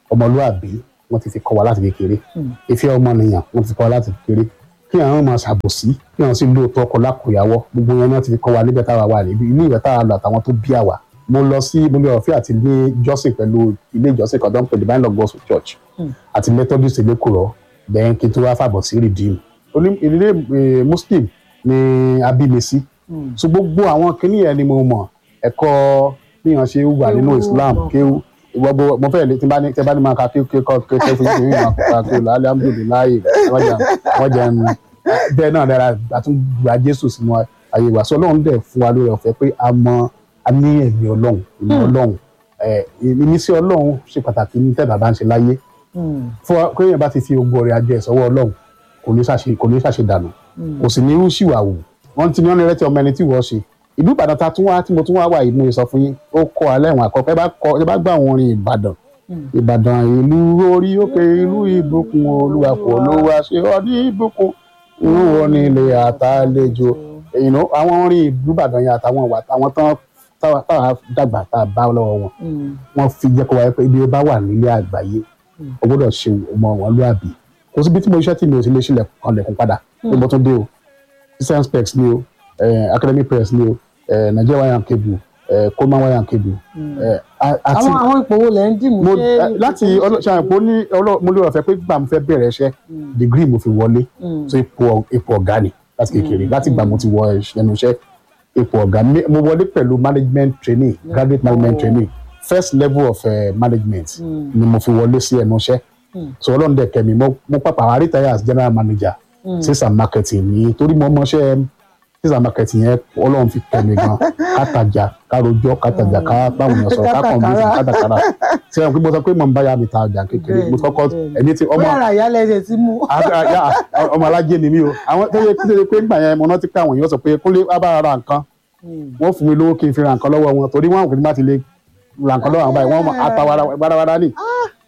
Speaker 1: ọmọlúàbí wọ́n ti fi kọ́ wa láti kékeré
Speaker 2: Mm.
Speaker 1: ìfẹ́ ọmọnìyàn wọ́n ti fi kọ́ wa láti kékeré kí àwọn máa ṣàbòsí kí àwọn sì lóòótọ́ ọkọ lákòyàwó gbogbo wọn náà ti fi kọ́ wa níbẹ̀ táwa wà níbi ilé ìwé táwa lọ àtàwọn tó bí àwa mo lọ sí mo lè ọ̀fẹ́ àti ilé ìjọsìn pẹ̀lú ilé ìjọsìn kan tó ń pè divine love gospel church
Speaker 2: Mm.
Speaker 1: àti methodist elékùrọ̀ bẹ́ẹ̀ kí n tó wá fàbọ̀ sí redeem oní ìdílé eh, muslim ni abímesí
Speaker 2: Mm.
Speaker 1: so gbogbo àwọn kinní yẹn ni mo mọ̀ ẹ̀kọ́ bí wọ́n ṣe wà nínú
Speaker 2: Kéwú,
Speaker 1: islam
Speaker 2: mọ̀.
Speaker 1: kéwú gbogbo mo fẹ́ lè tí n bá ní tí n bá ní máa ka kéwú kéwú kéwú kéwú fún yín máa ka kéwú lálẹ́ alhamdulilayi wọ́n jẹ́ wọ́n jẹ́ ń bẹ́ẹ̀ náà dára àtúngba jésù sínú ayé wa so ọlọ́run dẹ̀ fún wa lórí ọ̀fẹ́ pé a mọ a ní ẹ̀mí ọlọ́run ẹ̀mí ọlọ́run ẹ̀ ìmísí ọlọ́run ṣe pàtàkì ní tẹ́ bàbá ń ṣe láyé
Speaker 2: Mm.
Speaker 1: fún wa kéèyàn bá ti fi ogun ọrẹ ajé ẹ̀ sọ́wọ́ ọlọ́run kò ní ṣàṣe kò ní ṣàṣe dànù
Speaker 2: Mm.
Speaker 1: kò sì ní irú ṣìwà wù wọ́n ti ní ọ́n ní rẹ́tí ọmọ ẹni tí wọ́n ṣe ìlú ìbàdàn ta tún wá tí mo tún wá wà yìí mo lè sọ fún yín ó kọ́ alẹ́ ìwọ̀n àkọ́kọ́ ẹ bá kọ ẹ bá gbọ́ àwọn orin ìbàdàn
Speaker 2: Mm.
Speaker 1: ìbàdàn ìlú orí òkè ìlú ìbùkún olúwa kò ló wá ṣe ọ ní ìbùkún inú wọn ní ilé àtàlejò you know, àwọn orin ìlú ìbàdàn yẹn àtàwọn ìwà àwọn tán táwa táwa dàgbà tá a bá lọ́wọ́ wọn
Speaker 2: Mm.
Speaker 1: wọ́n fi jẹ́ kó wáyé pé ibi ó bá wà nílé àgbáyé
Speaker 2: Mm.
Speaker 1: o gbọ́dọ̀ ṣe ọmọ wọn lóàbí kò síbi tí mo ṣiṣẹ́ tí mi ò sì lè ṣílẹ̀ kan lẹ̀kùn padà pé mo tún dé o christian specs ni o eh, academic press ni o eh, nigeria wire and cable eh, coleman wire and cable
Speaker 2: Mm.
Speaker 1: eh, a- àti
Speaker 2: àwọn àwọn ipò wo lẹ ń dìmú
Speaker 1: mo
Speaker 2: ṣé
Speaker 1: eh, láti ṣàyẹ̀pọ̀ ní ọlọ́- mo lè rọ̀ fẹ́ pé gbà mo fẹ́ bẹ̀rẹ̀ iṣẹ́
Speaker 2: Mm.
Speaker 1: degree mo fi wọlé
Speaker 2: Mm.
Speaker 1: so ipò ipò ọ̀gá ni láti kékeré láti gbà mo ti wọ ẹnu iṣẹ́ ipò ọ̀gá Mi- mo wọlé pẹ̀lú management training graduate management
Speaker 2: Oh.
Speaker 1: training first level of uh, management
Speaker 2: Mm.
Speaker 1: ni mo fi wọlé sí ẹnu iṣẹ́
Speaker 2: Mm.
Speaker 1: so ọlọ́run dẹ̀ kẹ́mi mo mo pàpà wá retire as general manager
Speaker 2: Mm.
Speaker 1: sales and marketing ní torí mo mọṣẹ́ sales and marketing yẹn ọlọ́run fi kẹ́mi gan kátàjà károjọ́ kátàjà ká báwọn èèyàn sọ̀rọ̀ kákan bí
Speaker 2: Kátàkárà.
Speaker 1: kátàkárà ṣé ẹ mo sọ pé mo ń bá ya mi ta ọjà kékeré mo
Speaker 2: Bẹ́ẹ̀ni,
Speaker 1: kọ́kọ́
Speaker 2: bẹ́ẹ̀ni.
Speaker 1: ẹni tí ọmọ
Speaker 2: bóyá ara ìyálẹ̀ ẹ̀jẹ̀ ti mú.
Speaker 1: a- ya, ọmọ alájẹ ni mí o àwọn tó yẹ kí ló yẹ pé nígbà yẹn mo rántí pé àwọn èèyàn sọ pé kúnlé wá bá ra nǹkan
Speaker 2: Mm.
Speaker 1: wọ́n fún mi lówó kí n fi ra nǹkan lọ́wọ́ wọn torí wọn àwọn kìí má ti lè ra nǹkan lọ́wọ́ àwọn báyìí wọ́n ata wàràwàrà ní.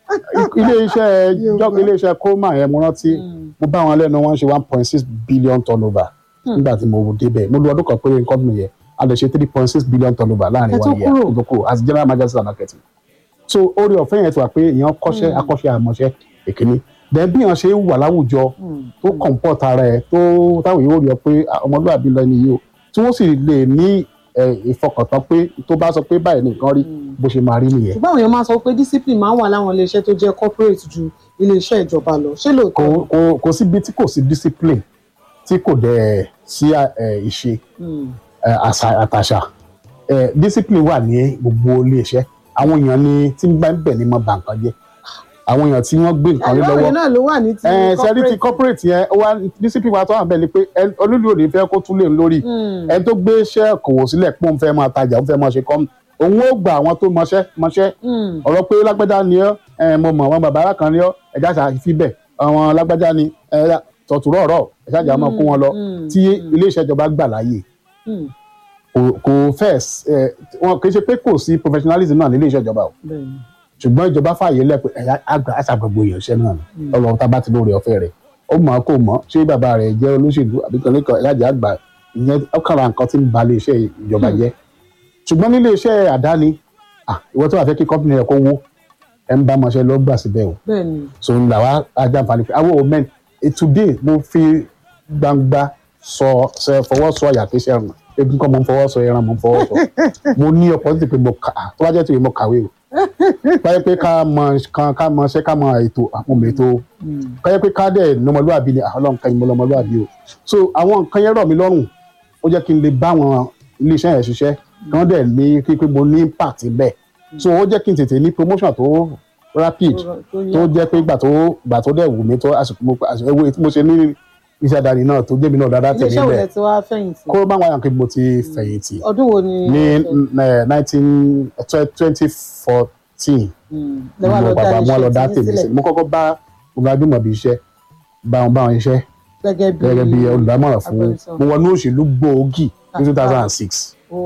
Speaker 1: ilé iṣẹ́ jọ́ ilé iṣẹ́ koma yẹn mo rántí
Speaker 2: Mm.
Speaker 1: mo bá wọn lẹ́nu wọn ṣe one point six billion turnover nígbà tí mo débẹ̀ mo lu ọdún kan péré nǹkan mi yẹn a lè ṣe three point six billion turnover láàrin
Speaker 2: Ẹ tó
Speaker 1: one year
Speaker 2: kúrò.
Speaker 1: tó kúrò as general manager of marketing so orí ọ̀fẹ́ yẹn ti wà pé èèyàn kọ́ṣẹ́ akọ́ṣẹ́ àmọ́ṣẹ́ èkíní then bí èèyàn ṣe ń wà láwùjọ
Speaker 2: Mm.
Speaker 1: tó comport ara ẹ̀ tó táwọn èèyàn ò rí ọ pé ah, ọmọlúwàbí lọ nìyí o tí wọ́n sì lè ní eh, ìfọkàntán pé tó bá sọ pé báyìí nìkan rí bó ṣe máa rí nìyẹn
Speaker 2: ṣùgbọ́n àwọn èèyàn máa sọ pé discipline máa ń wà láwọn iléeṣẹ́ tó jẹ́ corporate ju iléeṣẹ́ ìjọba lọ ṣé
Speaker 1: kò
Speaker 2: lóòótọ́?
Speaker 1: kò kò síbi tí kò sí discipline tí kò dẹ̀ sí eh, ìṣe
Speaker 2: Mm.
Speaker 1: eh, àṣà àtàṣà eh, discipline wà ní gbogbo iléeṣẹ́ àwọn èèyàn ni tí ń bá ń bẹ̀ ní mọ́ bà nǹkan jẹ́ àwọn èèyàn tí wọ́n gbé nǹkan lé
Speaker 2: ẹ̀rọ
Speaker 1: lọ́wọ́
Speaker 2: yẹn náà ló wà ní ti
Speaker 1: ẹ sẹ́rí ti
Speaker 2: corporate.
Speaker 1: corporate yẹn ó wá discipline wa tó wà bẹ́ẹ̀ ni pé ẹ- olúlu òde fẹ́ kó tún lè lórí
Speaker 2: Mm.
Speaker 1: ẹni tó gbé iṣẹ́ kòwò sílẹ̀ pé òun fẹ́ máa tajà òun fẹ́ máa ṣe kọ́ òun ó gba àwọn tó mọṣẹ́ mọṣẹ́
Speaker 2: Mm.
Speaker 1: ọ̀rọ̀ pé lágbájá ni ọ́ ẹ, mo mọ̀ àwọn bàbá alákan ni ọ́ ẹ̀já ṣàfi bẹ̀ àwọn lágbájá ni ẹ, tọ̀tùrọ̀ ọ̀rọ̀ ẹ̀já jà máa kó wọn lọ
Speaker 2: Mm.
Speaker 1: tí ilé iṣẹ́ ìjọba gbà láàyè
Speaker 2: Mm.
Speaker 1: kò kò fẹ́ ẹ, wọn kì í ṣe pé kò sí professionalism náà ní ilé iṣẹ́ ìjọba o
Speaker 2: Bẹ́ẹ̀ni.
Speaker 1: ṣùgbọ́n ìjọba fààyè lẹ́pẹ́ ẹ̀yà àgbà àṣàgbàgbò èèyàn iṣẹ́ náà ni ọlọ́run tá a bá ti lóore ọ̀fẹ́ rẹ̀ ó mọ̀ kó mọ̀ ṣé bàbá rẹ̀ jẹ́ olóṣèlú àbí kan lẹ́kọ̀ọ́ ẹ̀yájà àgbà ìyẹn ọkàrà nǹkan tí ń ba ilé iṣẹ́ ìjọba jẹ́ ṣùgbọ́n nílé iṣẹ́ àdáni ah, ìwọ tó wà fẹ́ kí kọ́mpìnì rẹ̀ kó wó ẹ̀ ń bá ọmọọṣẹ́ lọ gbà síbẹ̀ o
Speaker 2: Bẹ́ẹ̀ni.
Speaker 1: so ń là wá ajáǹfààní pé àwọn òmẹ́n today mo fi gbangba sọ sọ fọwọ́ sọ àyà kí iṣẹ́ rùn egun kan mo ń fọwọ́ sọ ẹran mo ń fọwọ́ sọ mo ní opportunity pé mo kà á tó bá jẹ́ tìwé mo kàwé o báyẹ̀ pé ká mọ kan ká mọ ṣẹ́ ká mọ ètò àwọn ọmọ ètò
Speaker 2: Mm.
Speaker 1: báyẹ̀ pé ká dẹ̀ nọmọlúwàbí ni àwọn ọlọ́run kan ìmọ̀ lọmọlúwàbí o so àwọn nǹkan yẹn rọ̀ mí lọ́rùn ó jẹ́ kí n lè bá àwọn iléeṣẹ́ yẹn ṣiṣẹ́ kí wọ́n dẹ̀ ní kí pé mo ní impact bẹ́ẹ̀ so ó jẹ́ kí n tètè ní promotion tó rapid
Speaker 2: tó
Speaker 1: tó
Speaker 2: yá.
Speaker 1: jẹ́ pé ìgbà tó ìgbà tó dẹ̀ wù mí tó àsìkò mo àsìkò ewu tí mo ṣe ní iṣẹ́ àdáni náà tó jẹ́ mi náà dáadáa tẹ̀lé
Speaker 2: iléeṣẹ́ wo lẹ
Speaker 1: bẹ́ẹ̀
Speaker 2: ti wá fẹ̀yìntì
Speaker 1: kó bá wọn yàn kí mo ti fẹ̀yìntì
Speaker 2: ọdún wo ni
Speaker 1: ní
Speaker 2: ẹ fẹ́?
Speaker 1: nineteen twenty fourteen
Speaker 2: Mm. lẹ wá
Speaker 1: mo
Speaker 2: lọ dá
Speaker 1: bàbá mo lọ dá
Speaker 2: iléeṣẹ́
Speaker 1: tèmi
Speaker 2: tèmi
Speaker 1: sí mo kọ́kọ́ bá mo bá gbìmọ̀ bí iṣẹ́ bá wọn bá wọn iṣẹ́
Speaker 2: gẹ́gẹ́ bí
Speaker 1: gẹ́gẹ́ bí olùdámọ̀ràn fún
Speaker 2: agbẹnusọ.
Speaker 1: mo wọnú òṣèlú gbòógì ní two thousand and six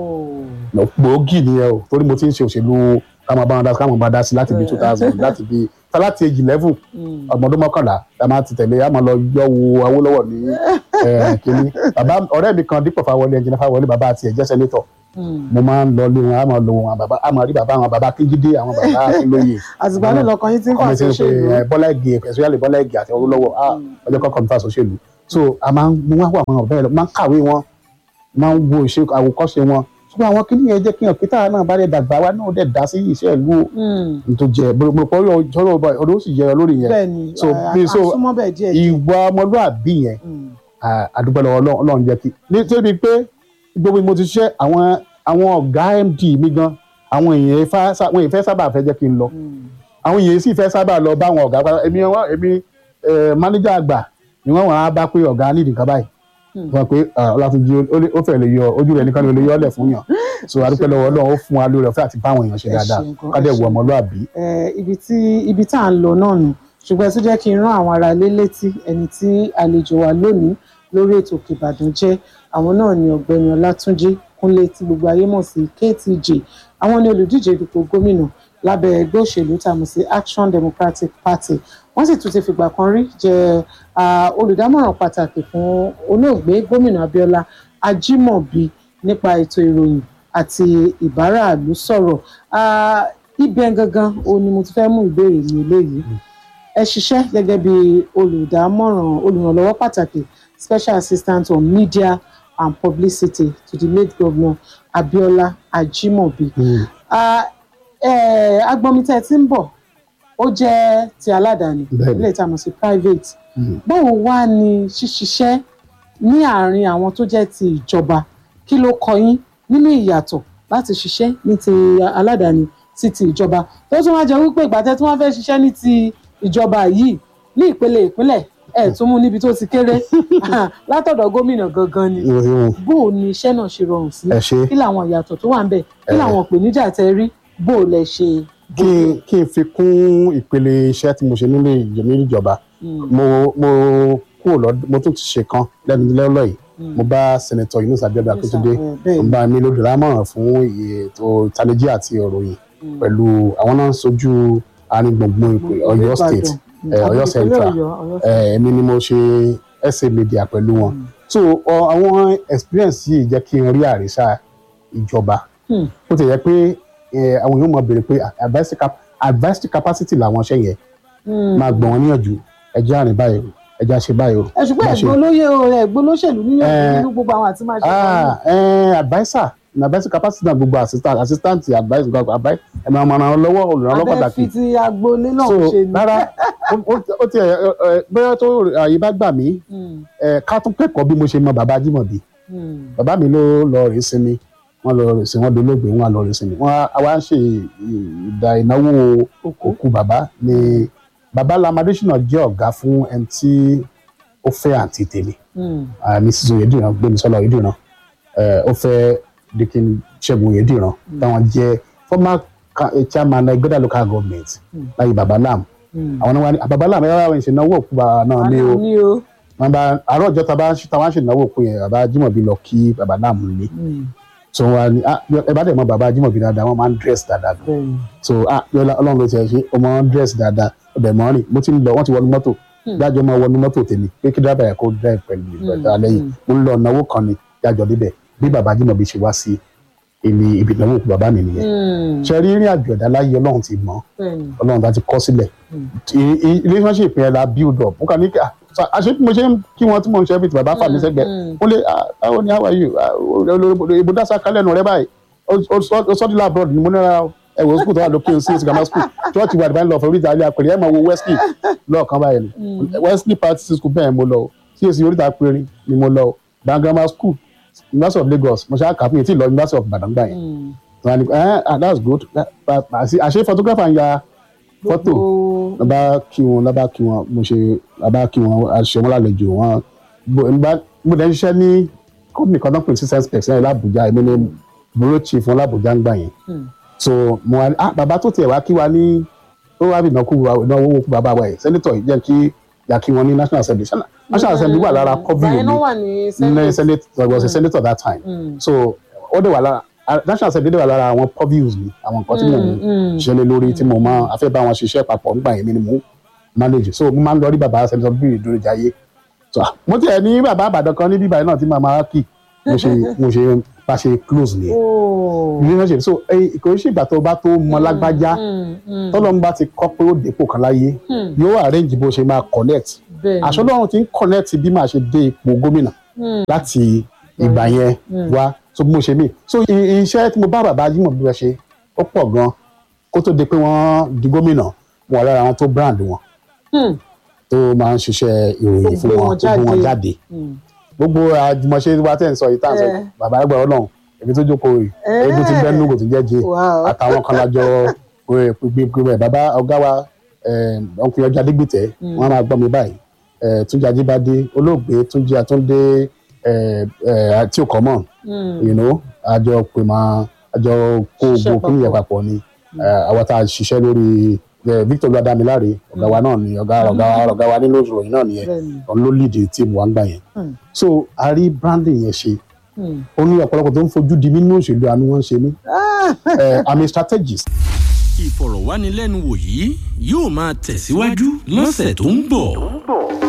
Speaker 2: Oh.
Speaker 1: gbòógì nìyẹn o torí mo ti ń ṣe òṣèlú ká máa bá wọn dá sí ká máa bá dá sí láti bí two thousand láti bí láti age eleven
Speaker 2: Mm.
Speaker 1: ọmọdún mọ́kànlá a máa ti tẹ̀lé a máa lọ yọ wo Awólọ́wọ̀ ní eh, kínní bàbá ọ̀rẹ́ mi kan Dípò Fáwọlé ẹnjìnà Fáwọlé bàbá àti ẹ̀jẹ̀ sẹ́nétọ̀
Speaker 2: Mm.
Speaker 1: mo máa ń lọ lé wọn a máa lọ wọn bàbá a máa rí bàbá àwọn bàbá kíjídé àwọn bàbá akínlóye
Speaker 2: àtìgbà náà lọkàn yín ti ń
Speaker 1: ọmọ
Speaker 2: pàṣẹ
Speaker 1: tí ń pe
Speaker 2: òṣèlú
Speaker 1: ẹ, bọ́lá ìgè especially bọ́lá ìgè àti olówó ah ọjọ́ kọ́kọ́ mi fà sọ́ṣèlú so a máa ń mú wá àwọn ọ̀bẹ rẹ máa ń kàwé wọn máa ń wo ìṣe àwòkọ́ṣe wọn ṣùgbọ́n àwọn kìnìún yẹn jẹ́ kí hàn pété náà bá dẹ̀ dàgbà wa náà dẹ̀ dá sí iṣẹ́ ìlú
Speaker 2: Mm.
Speaker 1: tó jẹ gbogbo ọjọ́ ọdún ó sì jẹ lórí yẹn
Speaker 2: bẹ́ẹ̀ ni
Speaker 1: So,
Speaker 2: à-
Speaker 1: bí- so,
Speaker 2: àsúnmọ́ bẹ́ẹ̀ díẹ̀ díẹ̀.
Speaker 1: ìwà ọmọlúàbí yẹn
Speaker 2: Mm.
Speaker 1: à- àdúgbò lọ́wọ́ Ọlọ́run Ọlọ́run jẹ́ kí nítorí pé gbogbo bí mo ti ṣiṣẹ́ àwọn àwọn ọ̀gá MD mi gan àwọn èèyàn ifá sá- wọn ìfẹ́ sábà fẹ́ jẹ́ kí n lọ
Speaker 2: Mm.
Speaker 1: àwọn èèyàn sì fẹ́ sábà lọ bá àwọn ọ̀gá pátá èmi wọn èmi mánéjà àgbà ni wọ́n wọ́n á bá pé ọ̀gá nídìí nǹkan báyìí
Speaker 2: Hmm.
Speaker 1: wọ́n pé ah, Ọlátúnjí ó lè- ó fẹ́ lè yọ ojú rẹ̀ nìkan ni ó lè yọ ọ́lẹ̀ fún yàn so àdúpẹ́ lọ́wọ́ Ọlọ́run ó fún wa lórí ọ̀fẹ́ àti bá àwọn èèyàn ṣe
Speaker 2: Ẹ
Speaker 1: dáadáa
Speaker 2: ṣeun gan,
Speaker 1: ká dẹ̀
Speaker 2: ẹ
Speaker 1: wọ
Speaker 2: ṣeun.
Speaker 1: ọmọlúàbí
Speaker 2: Eh, ibi tí ibi tá à ń lọ náà nù ṣùgbọ́n ẹ tún jẹ́ kí n rán àwọn ará ilé létí ẹni tí àlejò wa lónìí lórí ètò Òkè Ìbàdàn jẹ́ àwọn náà ni ọ̀gbẹ́ni Ọlátúnjí Kúnlé tí gbogbo ayé mọ̀ sí KTJ àwọn ni olùdíje dupò gómìnà lábẹ́ ẹgbẹ́ òṣèlú tá a mọ̀ sí Action Democratic Party wọ́n sì tún ti fìgbà kan rí jẹ́ ah, olùdámọ̀ràn pàtàkì fún olóògbé gómìnà Abíọ́lá Ajímọ̀bí nípa ètò ìròyìn àti ìbáraàlú sọ̀rọ̀ Ah, ibẹ̀ gangan o ni mo ti fẹ́ mú ìbéèrè mi eléyìí ẹ ṣiṣẹ́ gẹ́gẹ́ bí olùdámọ̀ràn olùrànlọ́wọ́ pàtàkì special assistant on media and publicity to the late governor Abiola Ajimobi
Speaker 1: Mm.
Speaker 2: Ah, eh, agbọnmi tẹ́ ẹ ti ń bọ̀ ó jẹ́ ti aládàáni
Speaker 1: Bẹ́ẹ̀ni.
Speaker 2: ilé ìtamọ̀ sí private
Speaker 1: Mm.
Speaker 2: báwo wá ni ṣíṣiṣẹ́ ní àárín àwọn tó jẹ́ ti ìjọba kí ló kọ yín nínú ìyàtọ̀ láti ṣiṣẹ́ ní ti aládàáni sí ti ìjọba tó tún wá jẹ́ wípé ìgbà tẹ́ tí wọ́n fẹ́ ṣiṣẹ́ ní ti ìjọba yìí ní ìpele ìpínlẹ̀ ẹ̀ tún mú níbi tó ti kéré látọ̀dọ̀ gómìnà gangan ni
Speaker 1: Ìròyìn
Speaker 2: bó o ní iṣẹ́ náà ṣe rọrùn sí
Speaker 1: ẹ ṣe
Speaker 2: kí làwọn ìyàtọ̀ tó wà ń bẹ̀ kí
Speaker 1: Eh.
Speaker 2: làwọn ìpèníjà tẹ́ rí bó o lẹ ṣe.
Speaker 1: kí n kí n fi kún ìpele iṣẹ́ tí mo ṣe nílé ìjọ- nílé ìjọba
Speaker 2: Mm,
Speaker 1: mo mo kúrò lọ́dún mo tún ti ṣe kan lẹ́nu lọ́lọ́ yìí
Speaker 2: mm.
Speaker 1: mo bá sẹ́nẹ̀tọ̀ Yunus Abíọ́dún Akíntúndé
Speaker 2: Eh, bẹ́ẹ̀
Speaker 1: mo
Speaker 2: ni.
Speaker 1: bá mi lódò lámọ̀ràn fún ètò ìtanijí àti ìròyìn
Speaker 2: Mm.
Speaker 1: pẹ̀lú àwọn náà ń sojú àárín gbùngbùn ìpè- Ọ̀yọ́ state
Speaker 2: Mm,
Speaker 1: eh, Ọ̀yọ́
Speaker 2: ìpínlẹ̀
Speaker 1: central
Speaker 2: Ọ̀yọ́, Ọ̀yọ́
Speaker 1: eh, èmi ni mo ṣe essay media pẹ̀lú wọn
Speaker 2: Mm.
Speaker 1: so ọ- àwọn experience yìí jẹ́ kí n rí àrísà ìjọba
Speaker 2: Hmm.
Speaker 1: ó ti yẹ pé eh, àwọn èèyàn mọ̀ béèrè pé advisory cap- advisory capacity làwọn ṣẹ́ yẹn
Speaker 2: Mm.
Speaker 1: máa gbọ̀n wọn níyànjú ẹjẹ́ àrìn báyìí o ẹjẹ́ àṣẹ báyìí o.
Speaker 2: ẹ ṣùgbọ́n
Speaker 1: Má ṣe-
Speaker 2: ẹ̀gbọ́n olóyè o ẹ̀gbọ́n olóṣèlú níyànjú
Speaker 1: Eh,
Speaker 2: nínú gbogbo àwọn àti máa ṣe
Speaker 1: ah eh, adviser na advisory capacity na gbogbo assistant assistant advice gbogbo advice ẹ máa mọ ara lọ́wọ́ olùrànlọ́wọ́
Speaker 2: abẹ́
Speaker 1: pàtàkì
Speaker 2: fi ti agboolé náà
Speaker 1: so
Speaker 2: ṣe ni.
Speaker 1: rárá ó- ó- ó ti ẹ ẹ bóyá tó àyè bá gbà mí
Speaker 2: Mm,
Speaker 1: ẹ ká tún kẹ́kọ̀ọ́ bí mo ṣe mọ bàbá Ajímọ̀bí
Speaker 2: mm,
Speaker 1: bàbá mi ló lọ rèé sinmi wọ́n lọ rèé sinmi wọ́n dolóògbé wọ́n lọ rèé sinmi wọ́n á wá ń ṣe ìdá ìnáwó
Speaker 2: Òkú.
Speaker 1: òkú bàbá ni bàbá Lamadésínà jẹ́ ọ̀gá fún ẹni tí ó fẹ́ àǹtí tèmi
Speaker 2: mm,
Speaker 1: mrs oyediran gbémisọ́lá oyediran eh, ó fẹ́ dikin ṣẹ́gun oyediran táwọn jẹ́ former ca- eh, chairman ẹgbẹ́dà local government
Speaker 2: Mm.
Speaker 1: láyé baba lam
Speaker 2: mm.
Speaker 1: àwọn náà wà ní baba lam ẹ̀rọ àwọn ìṣẹ̀náwó òkú bàbá náà ní o
Speaker 2: ní o.
Speaker 1: wọn bá àárọ̀ ọjọ́ tá a bá ń ṣe táwọn ṣèǹnáwó òkú yẹn baba Ajímọ̀bí lọ kí baba lam lé
Speaker 2: Mm,
Speaker 1: so wọn ní ah ẹ bá dẹ̀ mọ baba Ajímọ̀bí dáadáa wọn máa ń dress dáadáa gan
Speaker 2: bẹ́ẹ̀ ni.
Speaker 1: so ah yọlá ọlọ́run ló ti ẹ̀ ṣe ọmọ wọn dress dáadáa ọbẹ̀ mọ́ rìn mo ti ń lọ wọ́n ti wọnú mọ́tò
Speaker 2: Hmm.
Speaker 1: dájọ́ máa wọnú mọ́tò tèmi pé kí dábàá yẹ kó drive pẹ̀lú ìgbà lẹ́yìn
Speaker 2: hmm.
Speaker 1: mo ń lọ náwó kan ni dájọ́ débẹ̀ bí baba Ajímọ̀bí ṣe wá sí ibi ibi ìnáwó òkú bàbá mi nìyẹn
Speaker 2: Mm,
Speaker 1: ṣe rí ìrìn àjò ẹ̀dá láyé ọlọ́run ti mọ̀
Speaker 2: bẹ́ẹ̀ ni.
Speaker 1: ọlọ́run bá ti kọ́ sílẹ̀
Speaker 2: Hmm.
Speaker 1: I- i- relationship yẹn la build up mo kàn ní kí ah, sa- àṣé bí mo ṣe ń kí wọn tí mo ń ṣe everything bàbá fà mí
Speaker 2: Hmm,
Speaker 1: sẹ́gbẹ̀ẹ́
Speaker 2: hmm.
Speaker 1: ó lé ah, báwo ni how are you Ah, o- o- o- ìbò dásá kálẹ̀ nù rẹ báyìí ó sọ́dí labroad ni mo ní ra ẹ wò ó school tó wà lókè sí sí grammar school church wà divine love oríta ilé apẹ̀rẹ̀ ẹ̀ máa wo wesley lọ́ọ̀kan báyìí ni wesley practice school bẹ́ẹ̀ mo lọ o csc oríta apẹ̀rẹ̀ ni mo lọ o dan grammar school university of lagos mo ṣe àkàfún yẹn tí ì lọ university of ibadan gbà yẹn
Speaker 2: Mm.
Speaker 1: wọn ni ẹ ah that's good Ah, ah, àṣe àṣe photographer ń ya fọ́tò
Speaker 2: Gbogbo-
Speaker 1: lọ bá kí wọn lọ bá kí wọn mo ṣe lọ bá kí wọn aṣọ wọn lálejò wọn bó ń bá mo dẹ̀ ń ṣiṣẹ́ ní company kan náà pè ní six specs ní Abuja èmi ni bureau chief wọn l'Abuja ń gbà yẹn
Speaker 2: Mm.
Speaker 1: so mo wá ní ah bàbá tó tiẹ̀ wá kí wa ní ó wá bí ìnáwó wa ìnáwó owó kú bàbá wa yìí sẹ́nitọ̀ yìí jẹ́ kí yà kí wọn ní national assembly Ṣé national assembly wà lára
Speaker 2: Ìgbà yẹn náà
Speaker 1: kọ́bí
Speaker 2: wà ní
Speaker 1: ní
Speaker 2: Senate.
Speaker 1: senate I was a senator that time
Speaker 2: Mm.
Speaker 1: so ó dẹ̀ wà lára ah, national assembly dẹ̀ wà lára àwọn purviews mi àwọn nǹkan tí mo
Speaker 2: Mm, mm.
Speaker 1: ṣe lé lórí tí mo máa afẹ́ bá wọn ṣiṣẹ́ papọ̀ nígbà yẹn mi ni mo manage so mo máa ń lọ rí bàbá sẹ́nitọ́ bí ìdúrójàyé so ah, mo tiẹ̀ ní bàbá àbàdàn kan ní bíbá yẹn náà tí màmá kì mo ṣe mo ṣe bá ṣe close nìyẹn
Speaker 2: Oh.
Speaker 1: relationship so ẹ kò sí ìgbà tó bá tó mọ lágbájá
Speaker 2: Mm, mm,
Speaker 1: tọ́lọ́mù bá ti kọ́ pé ó dépò kan láyé
Speaker 2: mm.
Speaker 1: yóò arrange bó ṣe máa connect
Speaker 2: bẹ́ẹ̀ ni.
Speaker 1: àṣọ lọ́run ti ń connect bí màá ṣe dé ipò gómìnà
Speaker 2: Mm,
Speaker 1: láti ìgbà yẹn
Speaker 2: Mm.
Speaker 1: wá so bí mo ṣe mí so i- iṣẹ́ tí mo bá bàbá Jímọ̀ bí wọ́n ṣe ó pọ̀ gan kó tó di pé wọ́n di gómìnà wọn wà lára àwọn tó brand wọn
Speaker 2: mm,
Speaker 1: tó máa ń ṣiṣẹ́ ìròyìn
Speaker 2: Tó
Speaker 1: fún
Speaker 2: gbé
Speaker 1: wọn
Speaker 2: wọn
Speaker 1: tó gbé wọn
Speaker 2: jáde.
Speaker 1: jáde
Speaker 2: mm.
Speaker 1: gbogbo àjùmọ̀ṣe wa tẹ̀ ń sọ yìí tá à ń sọ yìí,
Speaker 2: Eh.
Speaker 1: bàbá ẹgbẹ́ ọlọ́run èmi tó jókòó yìí
Speaker 2: Eh.
Speaker 1: eégún ti bẹ́ẹ̀ nù kò ti jẹ́ jẹ́
Speaker 2: Wow.
Speaker 1: àtàwọn kan lájọ pípé bàbá ọ̀gá wa ọkùnrin ọjà dígbìtẹ́ wọ́n á máa gbọ́ mi báyìí Eh, Túnjí Ajíbádé olóògbé Túnjí Àtúndé eh, eh, tí ò kọ́ mọ̀
Speaker 2: Mm,
Speaker 1: you know àjọ pè máa àjọ kó
Speaker 2: Ṣiṣẹ́
Speaker 1: gbogbo kí nìyẹn
Speaker 2: papọ̀.
Speaker 1: papọ̀ ni Eh, àwọn tá a ṣiṣẹ́ lórí eh, Victor Olúwadámiláre ọ̀gá wa náà ni ọ̀gá ọ̀gá ọ̀gá wa nínú ìròyìn náà nìyẹn
Speaker 2: bẹ́ẹ̀ ni.
Speaker 1: òun ló lead tíìmù wa ń gbà yẹn
Speaker 2: Mm,
Speaker 1: so a rí branding yẹn ṣe
Speaker 2: mm.
Speaker 1: ó ní ọ̀pọ̀lọpọ̀ tó ń fojú di nínú òṣèlú àánú wọn ṣe mí
Speaker 2: Ah,
Speaker 1: Eh, I'm a strategist
Speaker 3: ìfọ̀rọ̀wánilẹ́nuwò yìí yóò máa tẹ̀síwájú lọ́sẹ̀ tó ń bọ̀.